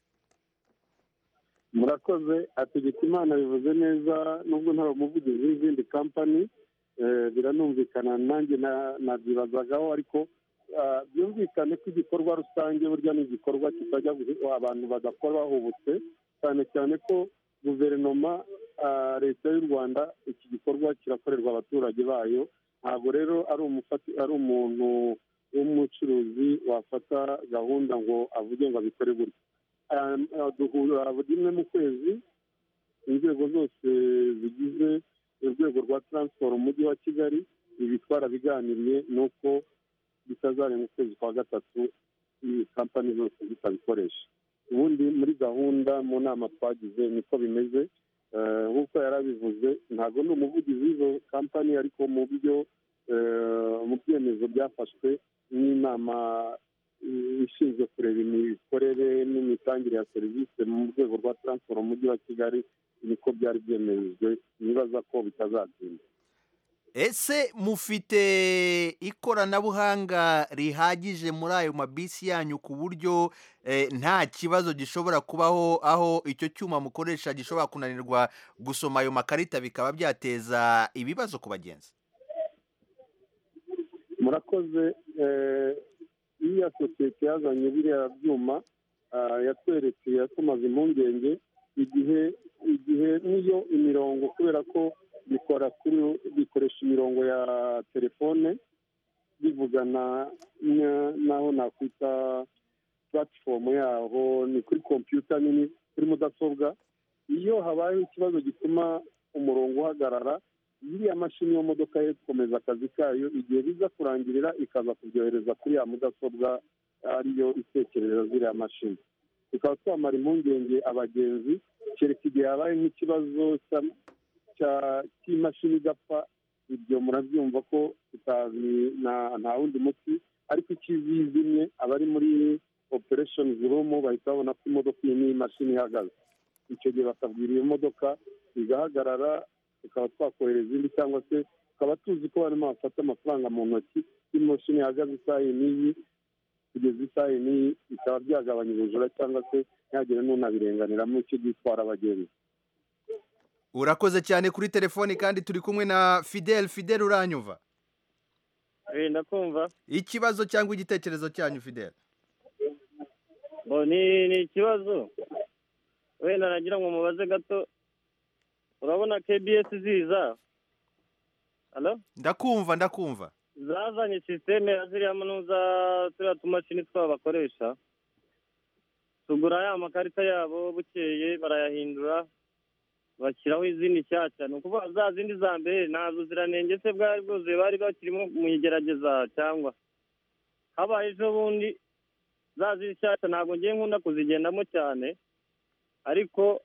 murakoze ategeka imana bivuze neza nubwo nta umuvugizi w'izindi kampani eh, biranumvikana nanjye na- nabyibazagaho ariko ah, byumvikane ko igikorwa rusange burya ni igikorwa kitajya guhe- abantu badakora bahubutse cyane cyane ko guverinoma ah, leta y'u rwanda iki gikorwa kirakorerwa abaturage bayo ntabwo rero ari umufati ari umuntu w'umucuruzi wafata gahunda ngo avuge ngo abikore gutya Um, uh, duhura buri rimwe mu kwezi inzego zose zigize urwego rwa taransiporo mu mujyi wa kigali ibi twarabiganiriye ni uko bitazarenga ukwezi kwa gatatu iyi kampani zose zitabikoresha ubundi muri gahunda mu nama twagize niko bimeze Eh, nk'uko yari abivuze ntabwo ni umuvugizi w'izo kampani ariko mu byo eh, mu byemezo byafashwe n'inama ishinzwe kureba imikorere n'imitangire ya serivisi mu rwego rwa taransiporo mu mujyi wa kigali niko byari byemejwe nibaza ko bitazatinda ese mufite ikoranabuhanga rihagije muri ayo mabisi yanyu ku buryo eh, nta kibazo gishobora kubaho aho icyo cyuma mukoresha gishobora kunanirwa gusoma ayo makarita bikaba byateza ibibazo ku bagenzi murakoze eh, iriya sosiyete yazanye biriya byuma ah, yatweretse yatumaze impungenge igihe igihe niyo imirongo kubera ko bikora kuri bikoresha imirongo ya telefone bivugana na- naho nakwita puratifomu yaho ni kuri kompiyuta nini kuri mudasobwa iyo habayeho ikibazo gituma umurongo uhagarara iriya mashini yo mu modoka yo ikomeza akazi kayo igihe biza kurangirira ikaza kubyohereza kuri ya mudasobwa ariyo itekereza ziriya mashini tukaba twamara impungenge abagenzi kereka igihe habaye nk'ikibazo cya- cya- cy'imashini igapfa ibyo murabyumva ko tutazi na- nta wundi muti ariko ikivi yizimye abari muri operesheni rumu bahita babona ko imodoka iyi n'iyi mashini ihagaze icyo gihe bakabwira iyo modoka igahagarara tukaba twakorera izindi cyangwa se tukaba tuzi ko barimo bafata amafaranga mu ntoki y'imashini ihagaze isaha iyi n'iyi kugeza isaha iyi n'iyi bikaba byagabanya ubujura cyangwa se ntihagire n'unabirenganiramo icyo gitwara abagenzi urakoze cyane kuri telefoni kandi turi kumwe na fidel fidel uranyumva ndakumva ikibazo cyangwa igitekerezo cyanyu fidel Bo, ni ni ikibazo wenda nagira ngo mubaze gato urabona kbs ziza Halo? ndakumva ndakumva zazanye sisiteme ya ziriya manuza turiya tumashini twabo bakoresha tugura ya makarita yabo bukeye barayahindura bashyiraho izindi nshyashya ni ukuvuga za zindi za mbere nta buziranenge se bwari bwuzuye bari bakirimo mu igerageza cyangwa habaye ejo bundi za zindi nshyashya ntabwo ngiye nkunda kuzigendamo cyane ariko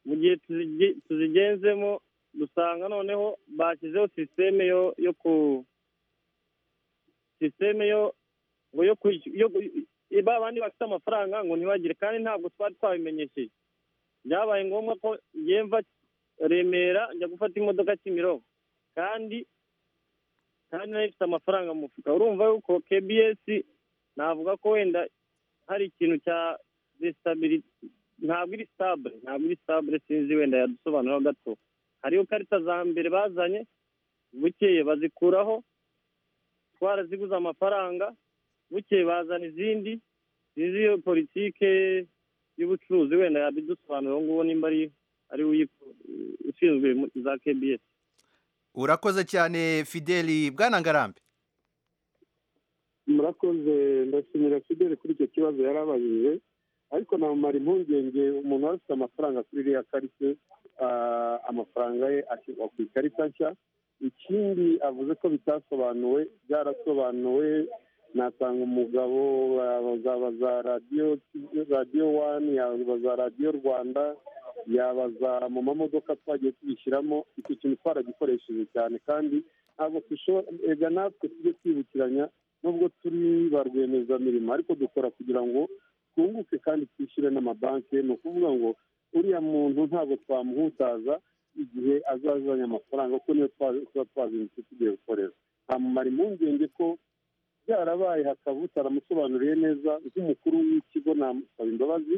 mu gihe tuzige- tuzigenzemo dusanga noneho bashyizeho sisiteme yo yo ku sisiteme yo ngo yo kwishyura yo gu- ba bandi bafite amafaranga ngo ntibagire kandi ntabwo twari twabimenyesheje byabaye ngombwa ko ngiye mva remera njya gufata imodoka kimironko kandi kandi nari mfite amafaranga mu mufuka urumva yuko kbs navuga ko wenda hari ikintu cya desitabili ntabwo iri sitabure ntabwo iri sitabure sinzi wenda yadusobanuraho gato hariho karita za mbere bazanye bukeye bazikuraho twaraziguze amafaranga bukeye bazana izindi sinzi iyo politike y'ubucuruzi wenda yabidusobanurira uwo nguwo nimba ari ari we uyiku- ushinzwe mu- za kbs urakoze cyane fideli bwana ngarambe murakoze ndashimira fidele kuri icyo kibazo yari abajije ariko namumara impungenge umuntu wari ufite amafaranga kuri iriya karite ah, amafaranga ye ashyirwa ku ikarita nshya ikindi avuze ko bitasobanuwe byarasobanuwe natanga umugabo yaba za radiyo radiyo wani yaba za radiyo rwanda yabaza mu mamodoka twagiye tubishyiramo icyo kintu twaragikoresheje cyane kandi ntabwo dushobora ega natwe tujye twibukiranya nubwo turi ba rwiyemezamirimo ariko dukora kugira ngo twunguke kandi twishyure n'amabanki ni ukuvuga ngo uriya muntu ntabwo twamuhutaza igihe azazanye amafaranga kuko niyo twa- tuba twazindutse tugiye gukorera amumara impungenge ko byarabaye hakaba utaramusobanuriye neza nk'umukuru w'ikigo namusaba imbabazi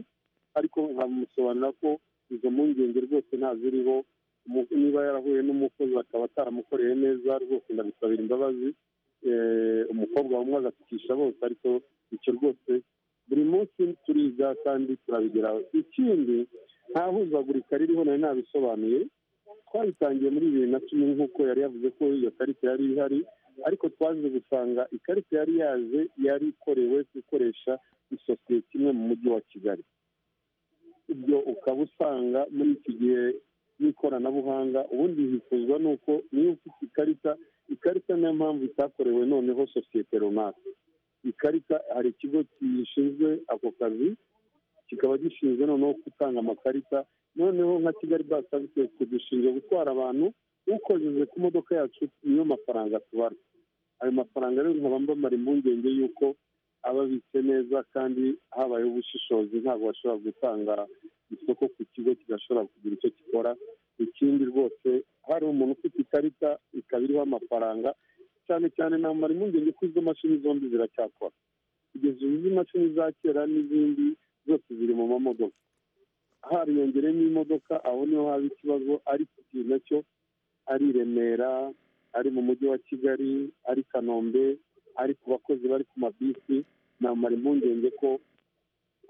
ariko nkamusobanurira ko izo mpungenge rwose ntaziriho Umu- niba yarahuye n'umukozi akaba ataramukoreye neza rwose ndabisabira imbabazi Eh, umukobwa wamwe agatukisha bose ariko icyo rwose buri munsi turiga kandi turabigeraho ikindi nta huzagurika ririho nari nabisobanuye twabitangiye muri bibiri na cumi nk'uko yari yavuze ko iyo karita yari ihari ariko twaje gusanga ikarita yari yaje yari ikorewe gukoresha isosiyete imwe mu mujyi wa kigali ibyo ukaba usanga muri iki gihe n'ikoranabuhanga ubundi hifuzwa ni uko niyo ufite ikarita ikarita niyo mpamvu itakorewe noneho sosiyete runaka ikarita hari ikigo gishinzwe ako kazi kikaba gishinzwe noneho gutanga amakarita noneho nka kigali basi savisi dushinzwe gutwara abantu ukojeje ku modoka yacu niyo mafaranga tubara ayo mafaranga rero nkaba mbamara impungenge y'uko aba abitse neza kandi habayeho ubushishozi ntabwo bashobora gutanga isoko ku kigo kidashobora kugira icyo gikora ikindi rwose hari umuntu ufite ikarita ikaba iriho amafaranga cyane cyane namara impungenge ko izo mashini zombi ziracyakora kugeza ubu izi mashini za kera n'izindi zose ziri mu mamodoka hariyongereyemo imodoka aho niho haba ikibazo ariko ikintu nacyo ari i remera ari mu mujyi wa kigali ari kanombe ari ku bakozi bari ku mabisi namara impungenge ko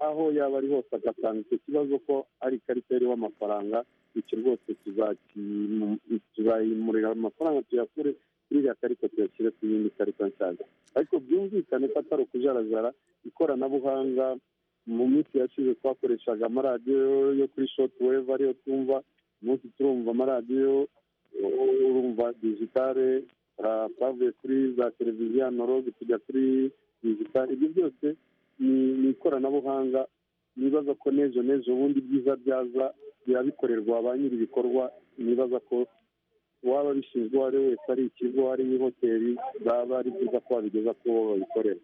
aho yaba ari hose agatanga icyo kibazo ko ari ikarita iriho amafaranga icyo rwose tuzaki- tuzayimurira amafaranga tuyakure kuri iriya karita tuyashyire ku yindi karita nshyashya ariko byumvikane ko atari ukujarajara ikoranabuhanga mu minsi yashize twakoreshaga amaradiyo yo kuri shoti weve ariyo twumva umunsi turumva amaradiyo urumva digitale ah, twavuye kuri za televiziyo analogue tujya kuri digitale ibyo byose ni ni ikoranabuhanga nibaza ko n'ejo n'ejo bundi byiza byaza birabikorerwa ba nyiri ibikorwa nibaza ko waba bishinzwe uwo ari we wese ari ikigo ari hoteli baba ari byiza ko babigeza ku bo babikorera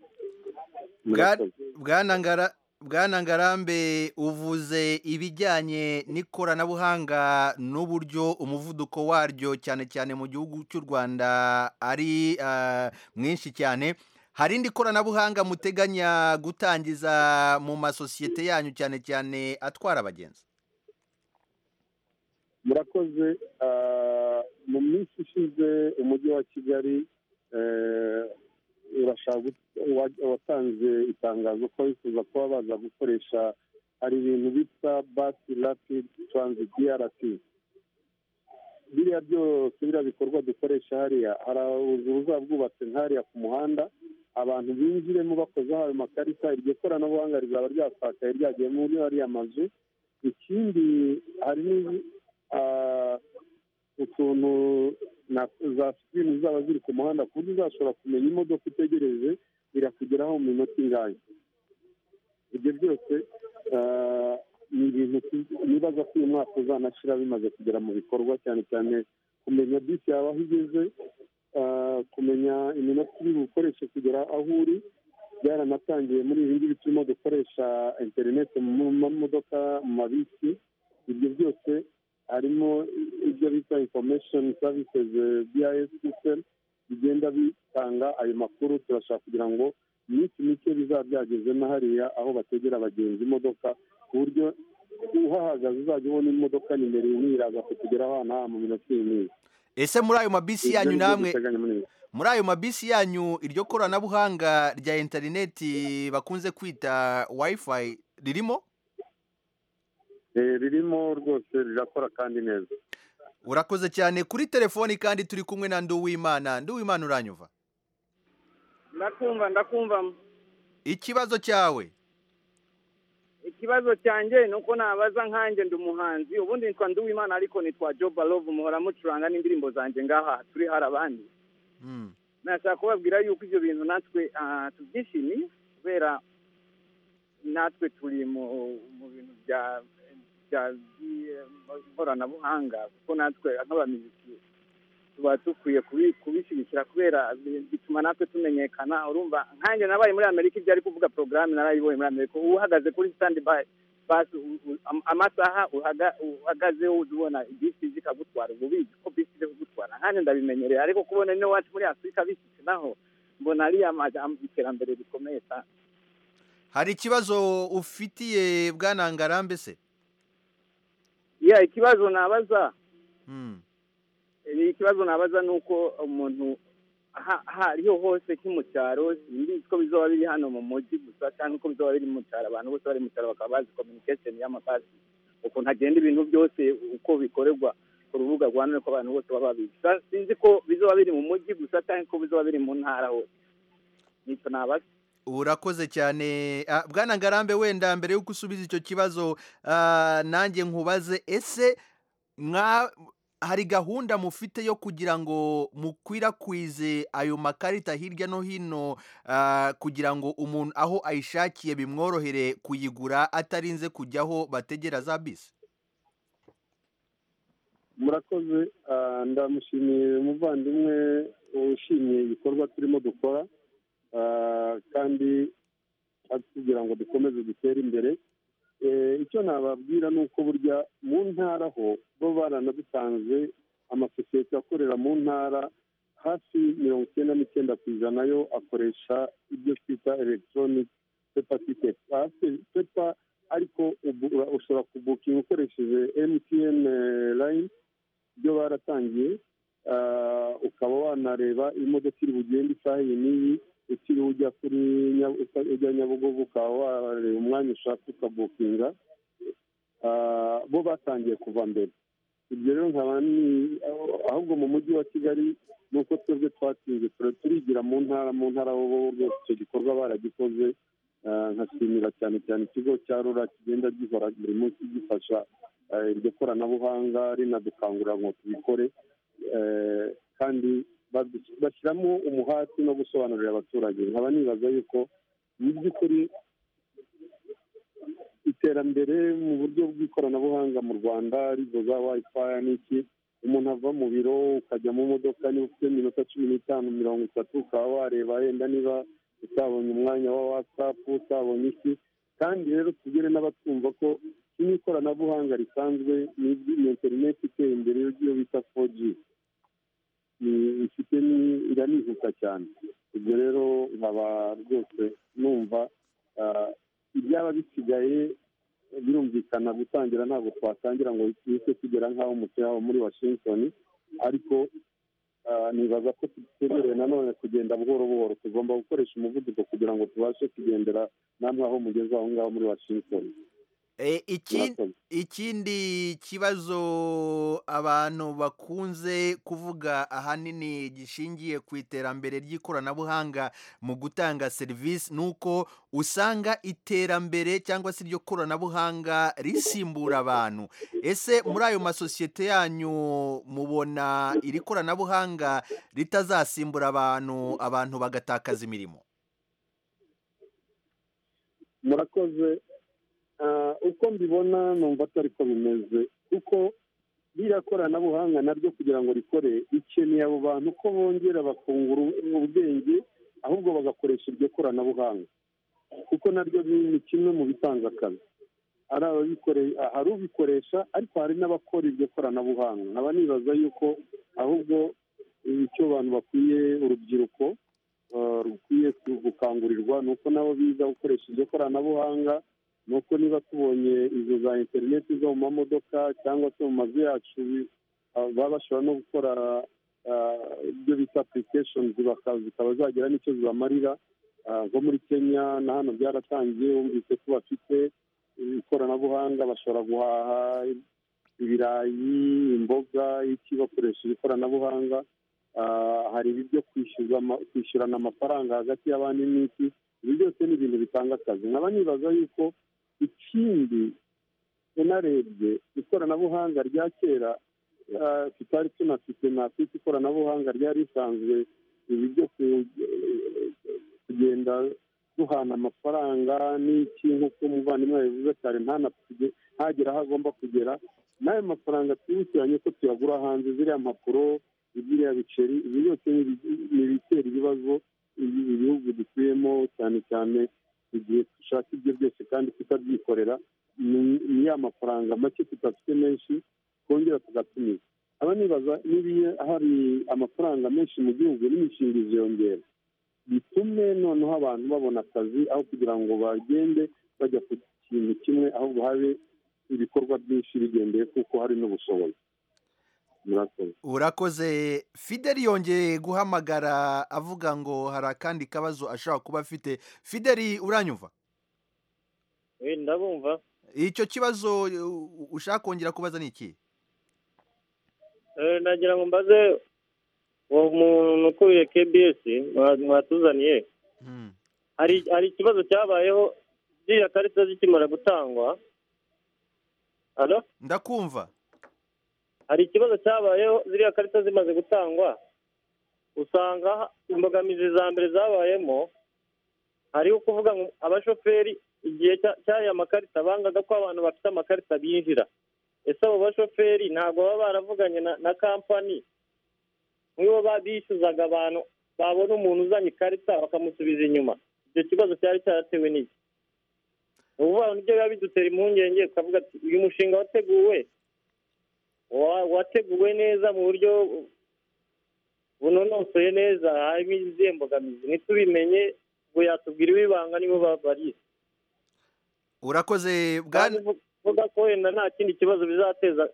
Murakoze. Bwana Ngara- Bwana ngarambe uvuze ibijyanye n'ikoranabuhanga n'uburyo umuvuduko waryo cyane cyane mu gihugu cy'u rwanda ari ah, mwinshi cyane hari irindi koranabuhanga muteganya gutangiza mu masosiyete yanyu cyane cyane atwara abagenzi murakoze ah, mu minsi ishize umujyi wa kigali eh, urashaka gut- wa- watanze itangazo ko bifuza kuba baza gukoresha hari ibintu bita basi rapid transit brt biriya byose biriya bikorwa dukoresha hariya hari uruzu ruba rwubatse nk'hariya ku muhanda abantu binjiremo bakozeho ayo makarita iryo koranabuhanga rizaba ryasakaye ryagiye muri ariya mazu ikindi hari n'izi- ah, utuntu na za sikirini zaba ziri ku muhanda ku buryo uzashobora kumenya imodoka utegereje irakugeraho mu minota ingahe ibyo byose ah, ni ibintu tu- nibaza ko uyu mwaka uzanashira bimaze kugera mu bikorwa cyane cyane kumenya bisi yawe aho igeze ah, kumenya iminota iri bukoreshe kugera aho uri byaranatangiye muri ibi ngibi turimo dukoresha interineti mu mamodoka mu mabisi ibyo byose harimo ibyo bita information services eh, BIS system bigenda bitanga ayo makuru turashaka kugira ngo iminsi mike bizaba byageze na hariya aho bategera abagenzi imodoka ku buryo uhahagaze uzajya ubona imodoka nimero imwe iraza kukugeraho ahantu aha mu minota iri n'ibiri ese muri ayo mabisi yanyu Ibyo ni byo namwe duteganya muri iyi. muri ayo mabisi yanyu iryo koranabuhanga rya interineti bakunze kwita wifi ririmo Eh, ririmo rwose rirakora kandi neza urakoze cyane kuri telefoni kandi turi kumwe na nduwimana nduwimana uranyumva ndakumva ndakumva ikibazo cyawe ikibazo cyanjye ni uko nabaza nkanjye ndi umuhanzi ubundi nitwa nduwimana ariko nitwa joba love muhora mucuranga n'indirimbo zanjye ngaha turi hari abandi nashaka kubabwira yuko ibyo bintu natwe ah, tubyishimiye kubera natwe turi mu mu bintu bya bya by- ikoranabuhanga kuko natwe nk'abaminisitiri tuba dukwiye kubi- kubishyigikira kubera bi- bituma natwe tumenyekana urumva nkanjye nabaye muri amerika ibyo ari kuvuga porogaramu narayibonye muri amerika uba uhagaze kuri sitandi bayi basi u- u- am- amasaha uhaga- uhagaze uzi ubona bisi ije ikagutwara uba ubizi ko bisi ije kugutwara nkanjye ndabimenyereye ariko kubona niyo wacu muri afurika bishyitse naho mbona ari ama- am- iterambere rikomeye cyane hari ikibazo ufitiye bwana ngarambe se ya ikibazo nabaza Hmm. Eh, ikibazo nabaza ni uko umuntu aha- aha ariho hose nko mu cyaro simbizi ko bizaba biri hano mu mujyi gusa cyangwa uko bizaba biri mu cyaro abantu bose bari mu cyaro bakaba bazi communication y'amabasi ukuntu hagenda ibintu byose uko bikorerwa ku rubuga rwa none ko abantu bose baba babizi Sa- sinzi ko bizaba biri mu mujyi gusa cyangwa ko bizaba biri mu ntara hose nicyo nabaza urakoze cyane Ah, bwana ngarambe wenda mbere y'uko usubiza icyo kibazo ah, nanjye nkubaze ese mwa hari gahunda mufite yo kugira ngo mukwirakwize ayo makarita hirya no hino ah, kugira ngo umuntu aho ayishakiye bimworohere kuyigura atarinze kujya aho bategera za bisi murakoze ah, ndamushimiye umuvandimwe ushimiye ibikorwa turimo dukora ah, kandi kugira ngo dukomeze dutere imbere Eh, icyo nababwira ni uko burya mu ntara ho bo baranadutanze amasosiyete akorera mu ntara hafi mirongo icyenda n'icyenda ku ijana yo akoresha ibyo twita electronic pepa tiketi pepa ariko ubu- ushobora kubukinga ukoresheje mtn line byo baratangiye Ah, ukaba wanareba imodoka iri bugende isaha iyi n'iyi utiriwe ujya kuri Nya- uta- ujya nyabugogo ukaba wareba umwanya ushaka ukabukinga Ah, bo batangiye kuva mbere ibyo rero nkaba ni ahubwo mu mujyi wa kigali ni uko twebwe twatsinze tura- turigira mu ntara mu ntara bo bo rwose icyo gikorwa baragikoze Ah, nkashimira cyane cyane ikigo cya rura kigenda gihora buri munsi gifasha eh, iryo koranabuhanga rinadukangurira ngo tubikore Eh, kandi badu- bashyiramo umuhati no gusobanurira abaturage nkaba nibaza yuko mu by'ukuri iterambere mu buryo bw'ikoranabuhanga mu rwanda arizo za wayifayi n'iki umuntu ava mu biro ukajya mu modoka niba ufite minota cumi n'itanu mirongo itatu ukaba wareba yenda niba utabonye umwanya wa watsapu utabonye iki kandi rero tugere n'abatwumva ko iki ni ikoranabuhanga risanzwe ni iby'iyi interineti iteye imbere iyo bita foji ni- ifite ni- iranihuta cyane ibyo rero nkaba rwose numva ah, ibyaba bisigaye birumvikana gutangira ntabwo twatangira ngo duhite tugera nk'aho umutwe wabo muri washington ariko ah, nibaza ko twemerewe nanone kugenda buhoro buhoro tugomba gukoresha umuvuduko kugira ngo tubashe kugendera namwe aho mugeze aho ngaho muri washington Eh, iki Murakoze. ikindi kibazo abantu bakunze kuvuga ahanini gishingiye ku iterambere ry'ikoranabuhanga mu gutanga serivisi ni uko usanga iterambere cyangwa se iryo koranabuhanga risimbura abantu ese muri ayo masosiyete yanyu mubona iri koranabuhanga ritazasimbura abantu abantu bagatakaza imirimo murakoze Ah, uko mbibona numva atari ko bimeze kuko ririya koranabuhanga naryo kugira ngo rikore rikeneye abo bantu ko bongera bakungura ubwenge ahubwo bagakoresha iryo koranabuhanga kuko naryo ni ni kimwe mu bitanga akazi hari ababikoreye ah, hari ubikoresha ariko hari n'abakora iryo koranabuhanga nkaba nibaza yuko ahubwo eh, icyo abantu bakwiye urubyiruko eh, rukwiye gukangurirwa ni uko nabo biga gukoresha iryo koranabuhanga ni uko niba tubonye izo za interineti zo mu mamodoka cyangwa se mu mazu yacu bi- ah, baba bashobora no gukora ah, ibyo bita applications baka- zikaba zagira n'icyo zibamarira Ah, nko muri kenya na hano byaratangiye bumvise ko bafite ikoranabuhanga bashobora guhaha ibirayi imboga iki bakoresheje ikoranabuhanga ah, hari ibyo kwishyurwa- kwishyurana amafaranga hagati y'abandi n'iki ibi byose ni ibintu bitanga akazi nkaba nibaza yuko ikindi unarebye ikoranabuhanga rya kera ah, tutari tunafite ntafite ikoranabuhanga ryari risanzwe ibi byo ku- kugenda duhana amafaranga n'iki nk'uko umuvandimwe yabivuze cyane ntanapfuge- ntagere aho agomba kugera n'ayo mafaranga twibukiranye ko tuyagura hanze ziriya mpapuro ziriya biceri ibi byose ni ibi- ni ibitera ibibazo ibi- ibihugu dutuyemo cyane cyane igihe dushaka ibyo byose kandi tutabyikorera ni- ni ya mafaranga make tudafite menshi twongera tugatumiza aba nibaza niba hari amafaranga menshi mu gihugu n'imishinga iziyongera bitume noneho abantu babona akazi aho kugira ngo bagende bajya ku kintu kimwe ahubwo habe ibikorwa byinshi bigendeye kuko hari n'ubushobozi murakoze urakoze fideli yongeye guhamagara avuga ngo hari akandi kabazo ashobora kuba afite fideli uranyumva Eh, ndabumva icyo kibazo u- ushaka kongera kubaza ni iki Eh, nagira ngo mbaze uwo muntu ukuriye KBS mwa- mwatuzaniye hari hari ikibazo cyabayeho ziriya karita zikimara gutangwa Alo? ndakumva hari ikibazo cyabayeho ziriya karita zimaze gutangwa usanga imbogamizi za mbere zabayemo hariho kuvuga ngo abashoferi igihe cya- cy'aya makarita bangaga ko abantu bafite amakarita binjira ese abo bashoferi ntabwo baba baravuganye na, na kampani nibo ba- bishyuzaga abantu babona umuntu uzanye ikarita bakamusubiza inyuma icyo kibazo cyari cyaratewe n'iki ni ukuvuga ngo nibyo biba bidutera impungenge ukavuga ati uyu mushinga wateguwe wa- wateguwe neza mu buryo bunonosoye neza harimo izihe mbogamizi ntitubimenye ngo yatubwira ibibanga nibo ba- barize urakoze bwana uvuga ko wenda nta kindi kibazo bizateza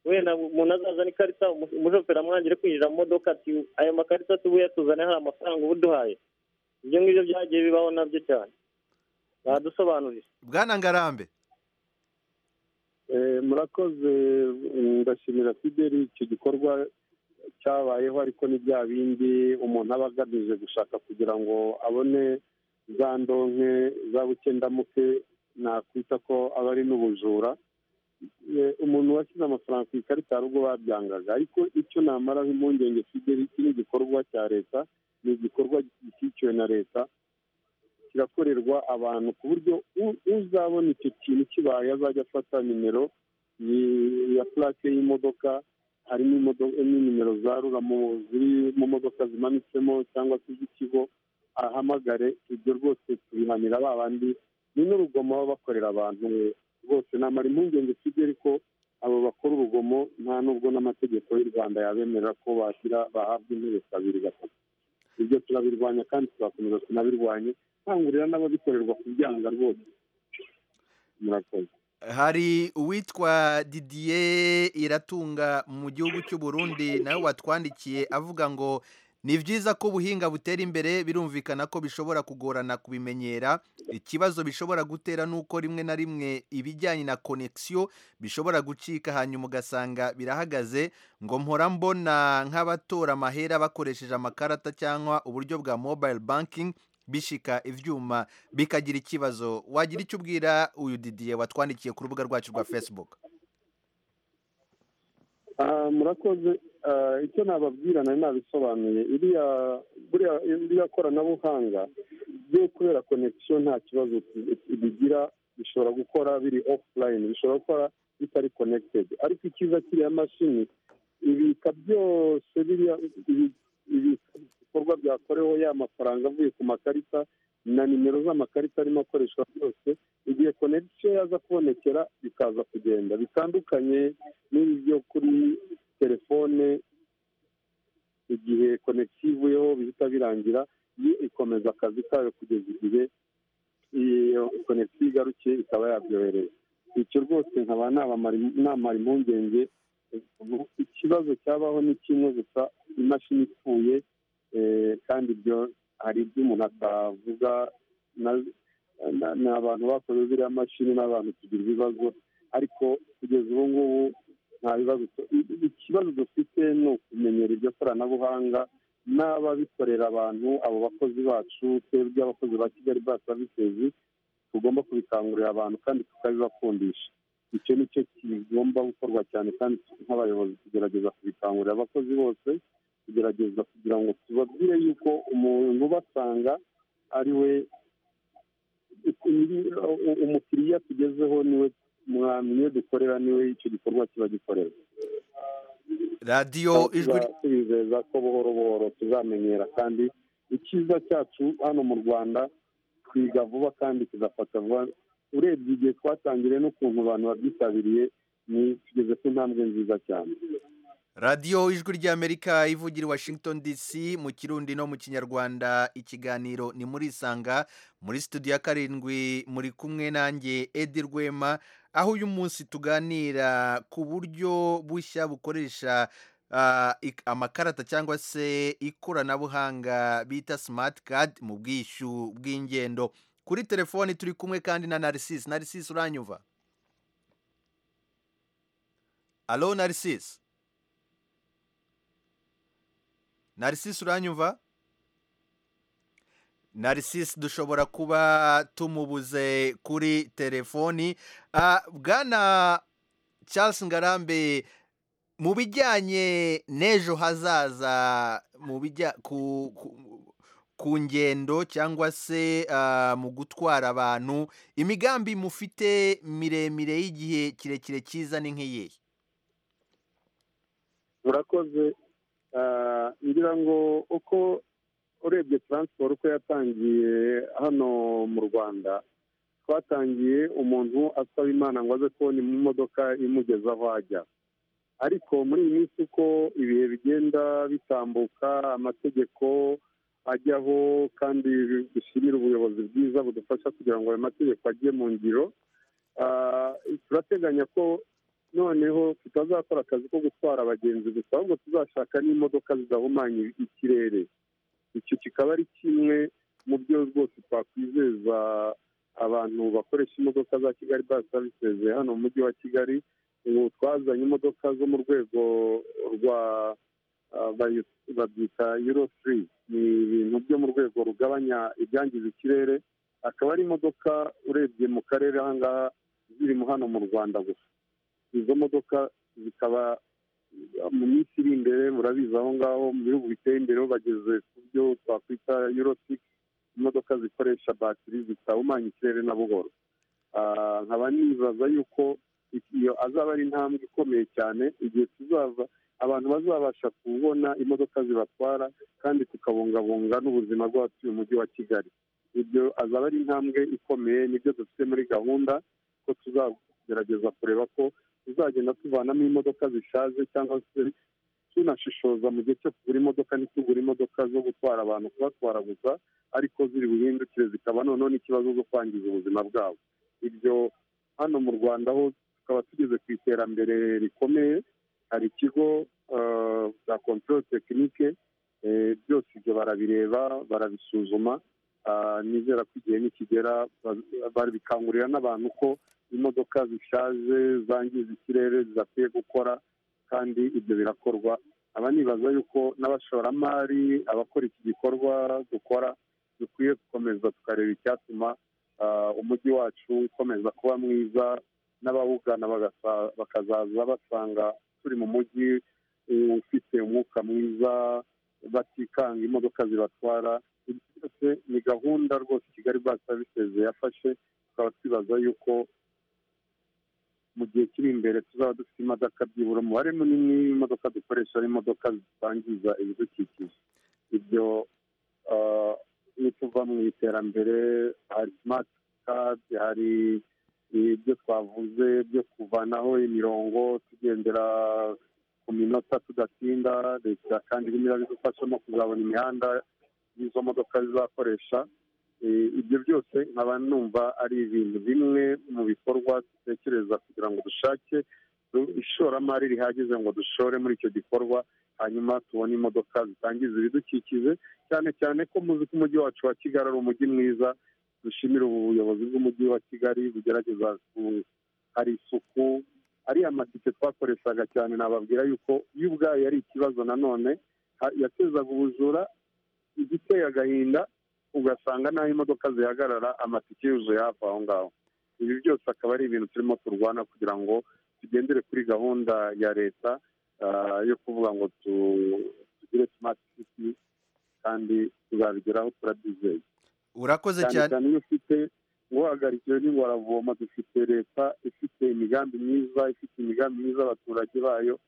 wenda umuntu azazana ikarita umu- umushoferi amwangire kwinjira mu modoka ati aya makarita tubuye tuzane hari amafaranga uba uduhaye ibyo ngibyo byagiye bibaho nabyo cyane badusobanurire bwana ngarambe Eh, murakoze mm, ndashimira fideli icyo gikorwa cyabayeho ariko ni bya bindi umuntu aba agamije gushaka kugira ngo abone za ndonke za bukendamuke nakwita ko aba ari n'ubujura Eh, umuntu washyize amafaranga ku ikarita hari ubwo babyangaga ariko icyo namaraho impungenge fideli iki ni igikorwa cya leta ni igikorwa gishyigikiwe na leta kirakorerwa abantu ku buryo u- uzabona icyo kintu kibaye azajya afata nimero yi- ya purake y'imodoka harimo imodo- n'imero za rura mu- ziri mu modoka zimanitsemo cyangwa se iz'ikigo ahamagare ibyo rwose tubihanira ba bandi ni n'urugomo baba bakorera abantu rwose namara impungenge kigeri ko abo bakora urugomo nta n'ubwo n'amategeko y'u rwanda yabemerera ko bashyira bahabwa intebe kabiri gatatu ibyo turabirwanya kandi tuzakomeza tunabirwanye nkangurira n'ababikorerwa kubyanga rwose murakoze hari uwitwa didier iratunga mu gihugu cy'u Burundi nawe watwandikiye avuga ngo ni byiza ko ubuhinga butera imbere birumvikana ko bishobora kugorana kubimenyera ikibazo bishobora gutera ni uko rimwe na rimwe ibijyanye na konegisiyo bishobora gucika hanyuma ugasanga birahagaze ngo mpora mbona nk'abatora amahera bakoresheje amakarata cyangwa uburyo bwa mobayiro bankingi bishika ibyuma bikagira ikibazo wagira icyo ubwira uyu didiye watwandikiye ku rubuga rwacu rwa facebook Ah, murakoze Ah, icyo nababwira nari nabisobanuye iriya buriya- iriya koranabuhanga ryo kubera konegisiyo nta kibazo bigira bishobora gukora biri ofulayini bishobora gukora bitari konegitedi ariko icyiza kiriya mashini ibika byose biriya ibi- ibi- ibikorwa byakoreweho ya mafaranga avuye ku makarita na nimero z'amakarita arimo akoreshwa byose igihe konegisiyo yaza kubonekera bikaza kugenda bitandukanye n'ibi byo kuri telefone igihe konegisiyo ivuyeho bihita birangira yo ikomeza akazi kayo kugeza igihe iyo konegisiyo igarukiye ikaba yabyohereza icyo rwose nkaba nabamara- namara impungenge ikibazo cyabaho ni kimwe gusa imashini ipfuye eh, kandi ibyo hari ibyo umuntu atavuga na- na- ni abantu bakoze ziriya mashini n'abantu tugira ibibazo ariko kugeza ubu ngubu nta bibazo tu- i- i- ikibazo dufite ni ukumenyera iryo koranabuhanga n'ababikorera abantu abo bakozi bacu twebwe abakozi ba kigali ba savisizi tugomba kubikangurira abantu kandi tukabibakundisha icyo ni cyo kigomba gukorwa cyane kandi nk'abayobozi tugerageza kubikangurira abakozi bose tugerageza kugira ngo tubabwire yuko umuntu ubasanga ari we nyiri- umukiriya tugezeho niwe mwami niwe dukorera niwe icyo gikorwa kiba gikorera radiyo ijwi tubizeza ko buhoro buhoro tuzamenyera kandi icyiza cyacu hano mu rwanda twiga vuba kandi tugafata vuba urebye igihe twatangiriye n'ukuntu abantu babyitabiriye ni tugeze ku ntambwe nziza cyane radiyo ijwi ry'amerika ivugira i washington dc mu kirundi no mu kinyarwanda ikiganiro ni muri isanga muri studio ya karindwi muri kumwe nanjye edi rwema aho uyu munsi tuganira ku buryo bushya bukoresha ah, ik- amakarata cyangwa se ikoranabuhanga bita simati kadi mu bwishyu bw'ingendo kuri telefoni turi kumwe kandi na narisisi narisisi uranyumva alo narisisi narisisi uranyumva narisisi dushobora kuba tumubuze kuri telefoni Ah, bwana charles ngarambe mu bijyanye n'ejo hazaza mu bijya ku ku- ku ngendo cyangwa se ah, mu gutwara abantu imigambi mufite miremire y'igihe kirekire cyiza ni nk'iyihe murakoze Ah, ngira ngo uko urebye taransiporo uko yatangiye hano mu rwanda twatangiye umuntu asaba imana ngo aze kubona imodoka imugeza aho ajya ariko muri iyi minsi uko ibihe bigenda bitambuka amategeko ajyaho kandi dushyirire ubuyobozi bwiza budufasha kugira ngo ayo mategeko ajye mu ngiro Ah, turateganya ko noneho tutazakora akazi ko gutwara abagenzi gusa ahubwo tuzashaka n'imodoka zidahumanya ikirere icyo kikaba ari kimwe mu byo rwose twakwizeza abantu bakoresha imodoka za kigali basi savisezi hano mu mujyi wa kigali ubu twazanye imodoka zo mu rwego rwa ah, bayi- babyita euro three ni ibintu byo mu rwego rugabanya ibyangiza ikirere akaba ari imodoka urebye mu karere ahangaha zirimo hano mu rwanda gusa izo modoka zikaba mu minsi iri imbere murabizi aho ngaho mu bihugu biteye imbere ho bageze ku byo twakwita euro six imodoka zikoresha batiri zitahumanya ikirere na buhoro Ah, nkaba nibaza yuko iyo azaba ari intambwe ikomeye cyane igihe tuzaza abantu bazabasha kubona imodoka zibatwara kandi tukabungabunga n'ubuzima bw'abatuye umujyi wa kigali ibyo azaba ari intambwe ikomeye nibyo dufite muri gahunda ko tuzagerageza kureba ko tuzagenda tuvanamo imodoka zishaje cyangwa se tunashishoza mu gihe cyo kugura imodoka ntitugure imodoka zo gutwara abantu kubatwara gusa ariko ziri buhindukire zikaba noneho n'ikibazo zo kwangiza ubuzima bwabo ibyo hano mu rwanda ho tukaba tugeze ku iterambere rikomeye hari ikigo eh, cya control tekinike byose ibyo barabireba barabisuzuma Ah, nizera ko igihe nikigera ba- babikangurira n'abantu ko imodoka zishaje zangiza ikirere zidakwiye gukora kandi ibyo birakorwa aba nibaza yuko n'abashoramari abakora iki gikorwa dukora dukwiye gukomeza tukareba icyatuma ah, umujyi wacu ukomeza kuba mwiza n'abawugana bagasa- bakazaza basanga turi mu mujyi eh, ufite umwuka mwiza batikanga imodoka zibatwara ibi byose ni gahunda rwose kigali basi savisezi yafashe tukaba twibaza yuko mu gihe kiri imbere tuzaba dufite imodoka byibura umubare munini w'imodoka dukoresha ari imodoka zitangiza ibidukikije ibyo ah, nituva mu iterambere hari simati kadi hari ibyo twavuze byo kuvanaho imirongo tugendera ku minota tudatinda leta kandi irimo irabidufashamo kuzabona imihanda n'izo modoka zizakoresha Eh, ibyo byose nkaba numva ari ibintu bimwe mu bikorwa dutekereza kugira ngo dushake du- ishoramari rihagije ngo dushore muri icyo gikorwa hanyuma tubone imodoka zitangiza ibidukikije cyane cyane ko muzi ko umujyi wacu wa kigali ari umujyi mwiza dushimira ubu buyobozi bw'umujyi wa kigali bugerageza ku hari isuku ariya matike twakoreshaga cyane nababwira yuko yo ubwayo yari ikibazo nanone ha- yatezaga ubujura igiteye agahinda ugasanga n'aho imodoka zihagarara amatike yuzuye hafi aho ngaho ibi byose akaba ari ibintu turimo turwana kugira ngo tugendere kuri gahunda ya leta ah, yo kuvuga ngo tu- tugire smart city kandi tuzabigeraho turabyizeye urakoze cyane cyane iyo ufite guhagarikiwe n'ingoravoma dufite leta ifite imigambi myiza ifite imigambi myiza abaturage bayo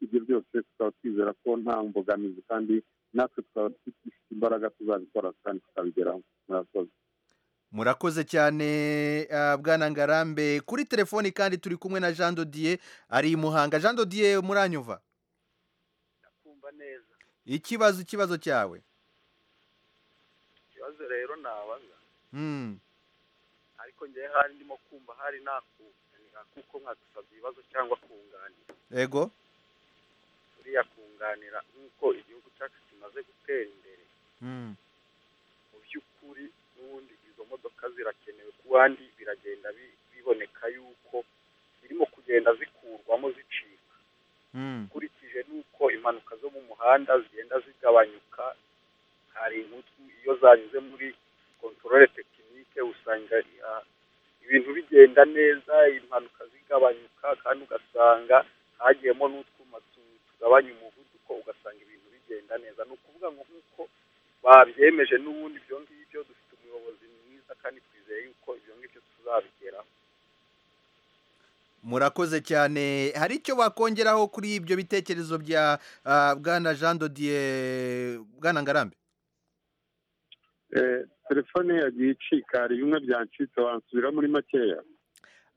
ibyo byose tukaba twizera ko nta mbogamizi kandi natwe tukaba dufite imbaraga tuzabikora kandi tukabigeraho murakoze murakoze cyane ah, bwana ngarambe kuri telefoni kandi turi kumwe na jean dodiye ari i muhanga jean dodiye muranyuva kumva neza ikibazo ikibazo cyawe ikibazo rero nabaza Hmm. ariko ngewe hari ndimo kumva hari nakunganira kuko nkadusabye ibibazo cyangwa kunganira ego uriya kunganira nk'uko igihugu cyacu kimaze gutera imbere Hmm. mu by'ukuri n'ubundi izo modoka zirakenewe ku bandi biragenda bi- biboneka yuko zirimo kugenda zikurwamo zicika Hmm. ukurikije n'uko impanuka zo mu muhanda zigenda zigabanyuka hari inkutsu iyo zanyuze muri kontorore tekinike usanga ah, ibintu bigenda neza impanuka zigabanyuka kandi ugasanga hagiyemo n'utwuma tu- tugabanya umuvuduko ugasanga ibintu bigenda neza ni ukuvuga ngo nk'uko babyemeje n'ubundi ibyo ngibyo dufite umuyobozi mwiza kandi twizeye yuko ibyo ngibyo tuzabigeraho murakoze cyane hari icyo wakongeraho kuri ibyo bitekerezo bya ah, bwana jean dodiye bwana ngarambe Eh, telefone yagiye icika hari bimwe byancitse wansubira muri makeya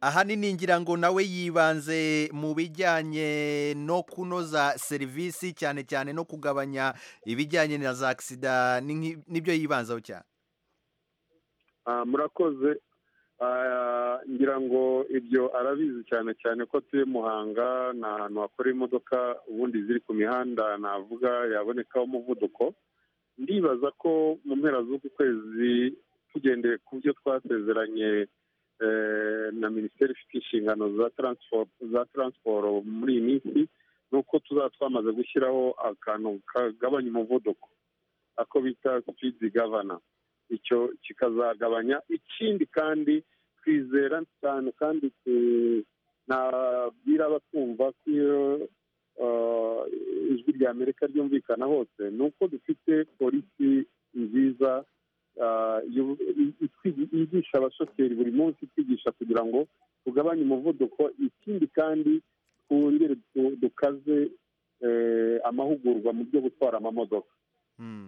ahanini ngira ngo nawe yibanze mu bijyanye no kunoza serivisi cyane cyane no kugabanya ibijyanye na za agisida ni nk'i- nibyo yibanzaho cyane Ah, murakoze Ah, ngira ngo ibyo arabizi cyane cyane ko turi muhanga ni ahantu hakora imodoka ubundi ziri ku mihanda navuga yabonekaho umuvuduko ndibaza ko mu mpera z'uku kwezi tugendeye ku byo twasezeranye eh, na minisiteri ifite inshingano za transport za transport muri iyi minsi ni uko tuzaba twamaze gushyiraho akantu kagabanya umuvuduko ako bita speed governor icyo kikazagabanya ikindi kandi twizera cyane kandi tu- nabwira abatwumva ko iyo ah, ijwi rya amerika ryumvikana hose ni uko dufite polisi nziza ah, yu- i- itwigi- yigisha abashoferi buri munsi itwigisha kugira ngo tugabanye umuvuduko ikindi kandi twongere du- dukaze eh, amahugurwa mu byo gutwara amamodoka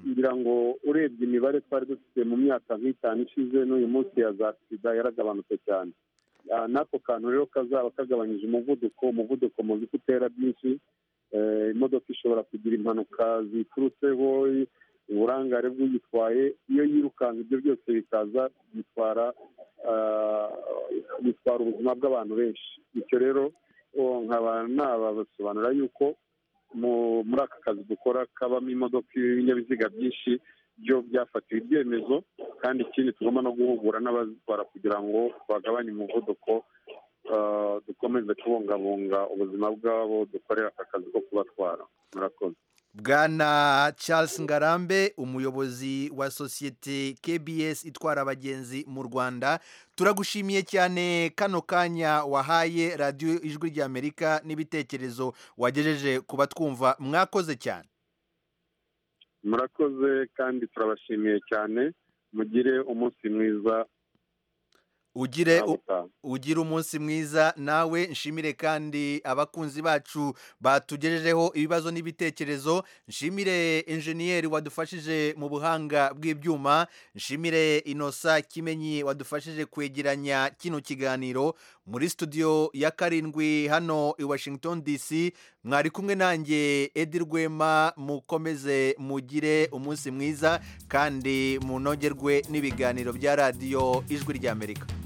ngira ngo urebye imibare twari dufite mu myaka nk'itanu ishize n'uyu munsi ya za sida yaragabanutse cyane Ah, n'ako kantu rero kazaba kagabanyije umuvuduko umuvuduko muzi ko utera byinshi Eh, imodoka ishobora kugira impanuka ziturutseho uburangare bw'uyitwaye iyo yirukanka ibyo byose bikaza bitwara ah, bitwara ubuzima bw'abantu benshi icyo rero oh, nkaba nabasobanurira yuko mu- muri aka kazi dukora kabamo imodoka ibinyabiziga byinshi byo byafatiwe ibyemezo kandi ikindi tugomba no guhugura n'abazitwara kugira ngo bagabanye umuvuduko ah, dukomeze kubungabunga ubuzima bw'abo dukorera aka kazi ko kubatwara murakoze bwana charles ngarambe umuyobozi wa sosiyete kbs itwara abagenzi mu rwanda turagushimiye cyane kano kanya wahaye radiyo ijwi ry'amerika n'ibitekerezo wagejeje ku batwumva mwakoze cyane murakoze kandi turabashimiye cyane mugire umunsi mwiza ugire u- utaha. ugire umunsi mwiza nawe nshimire kandi abakunzi bacu batugejejeho ibibazo n'ibitekerezo nshimire enjeniyeri wadufashije mu buhanga bw'ibyuma nshimire inosa kimenyi wadufashije kwegeranya kino kiganiro muri studio ya karindwi hano i washington dc mwari kumwe nanjye edi rwema mukomeze mugire umunsi mwiza kandi munogerwe n'ibiganiro bya radiyo ijwi ry'amerika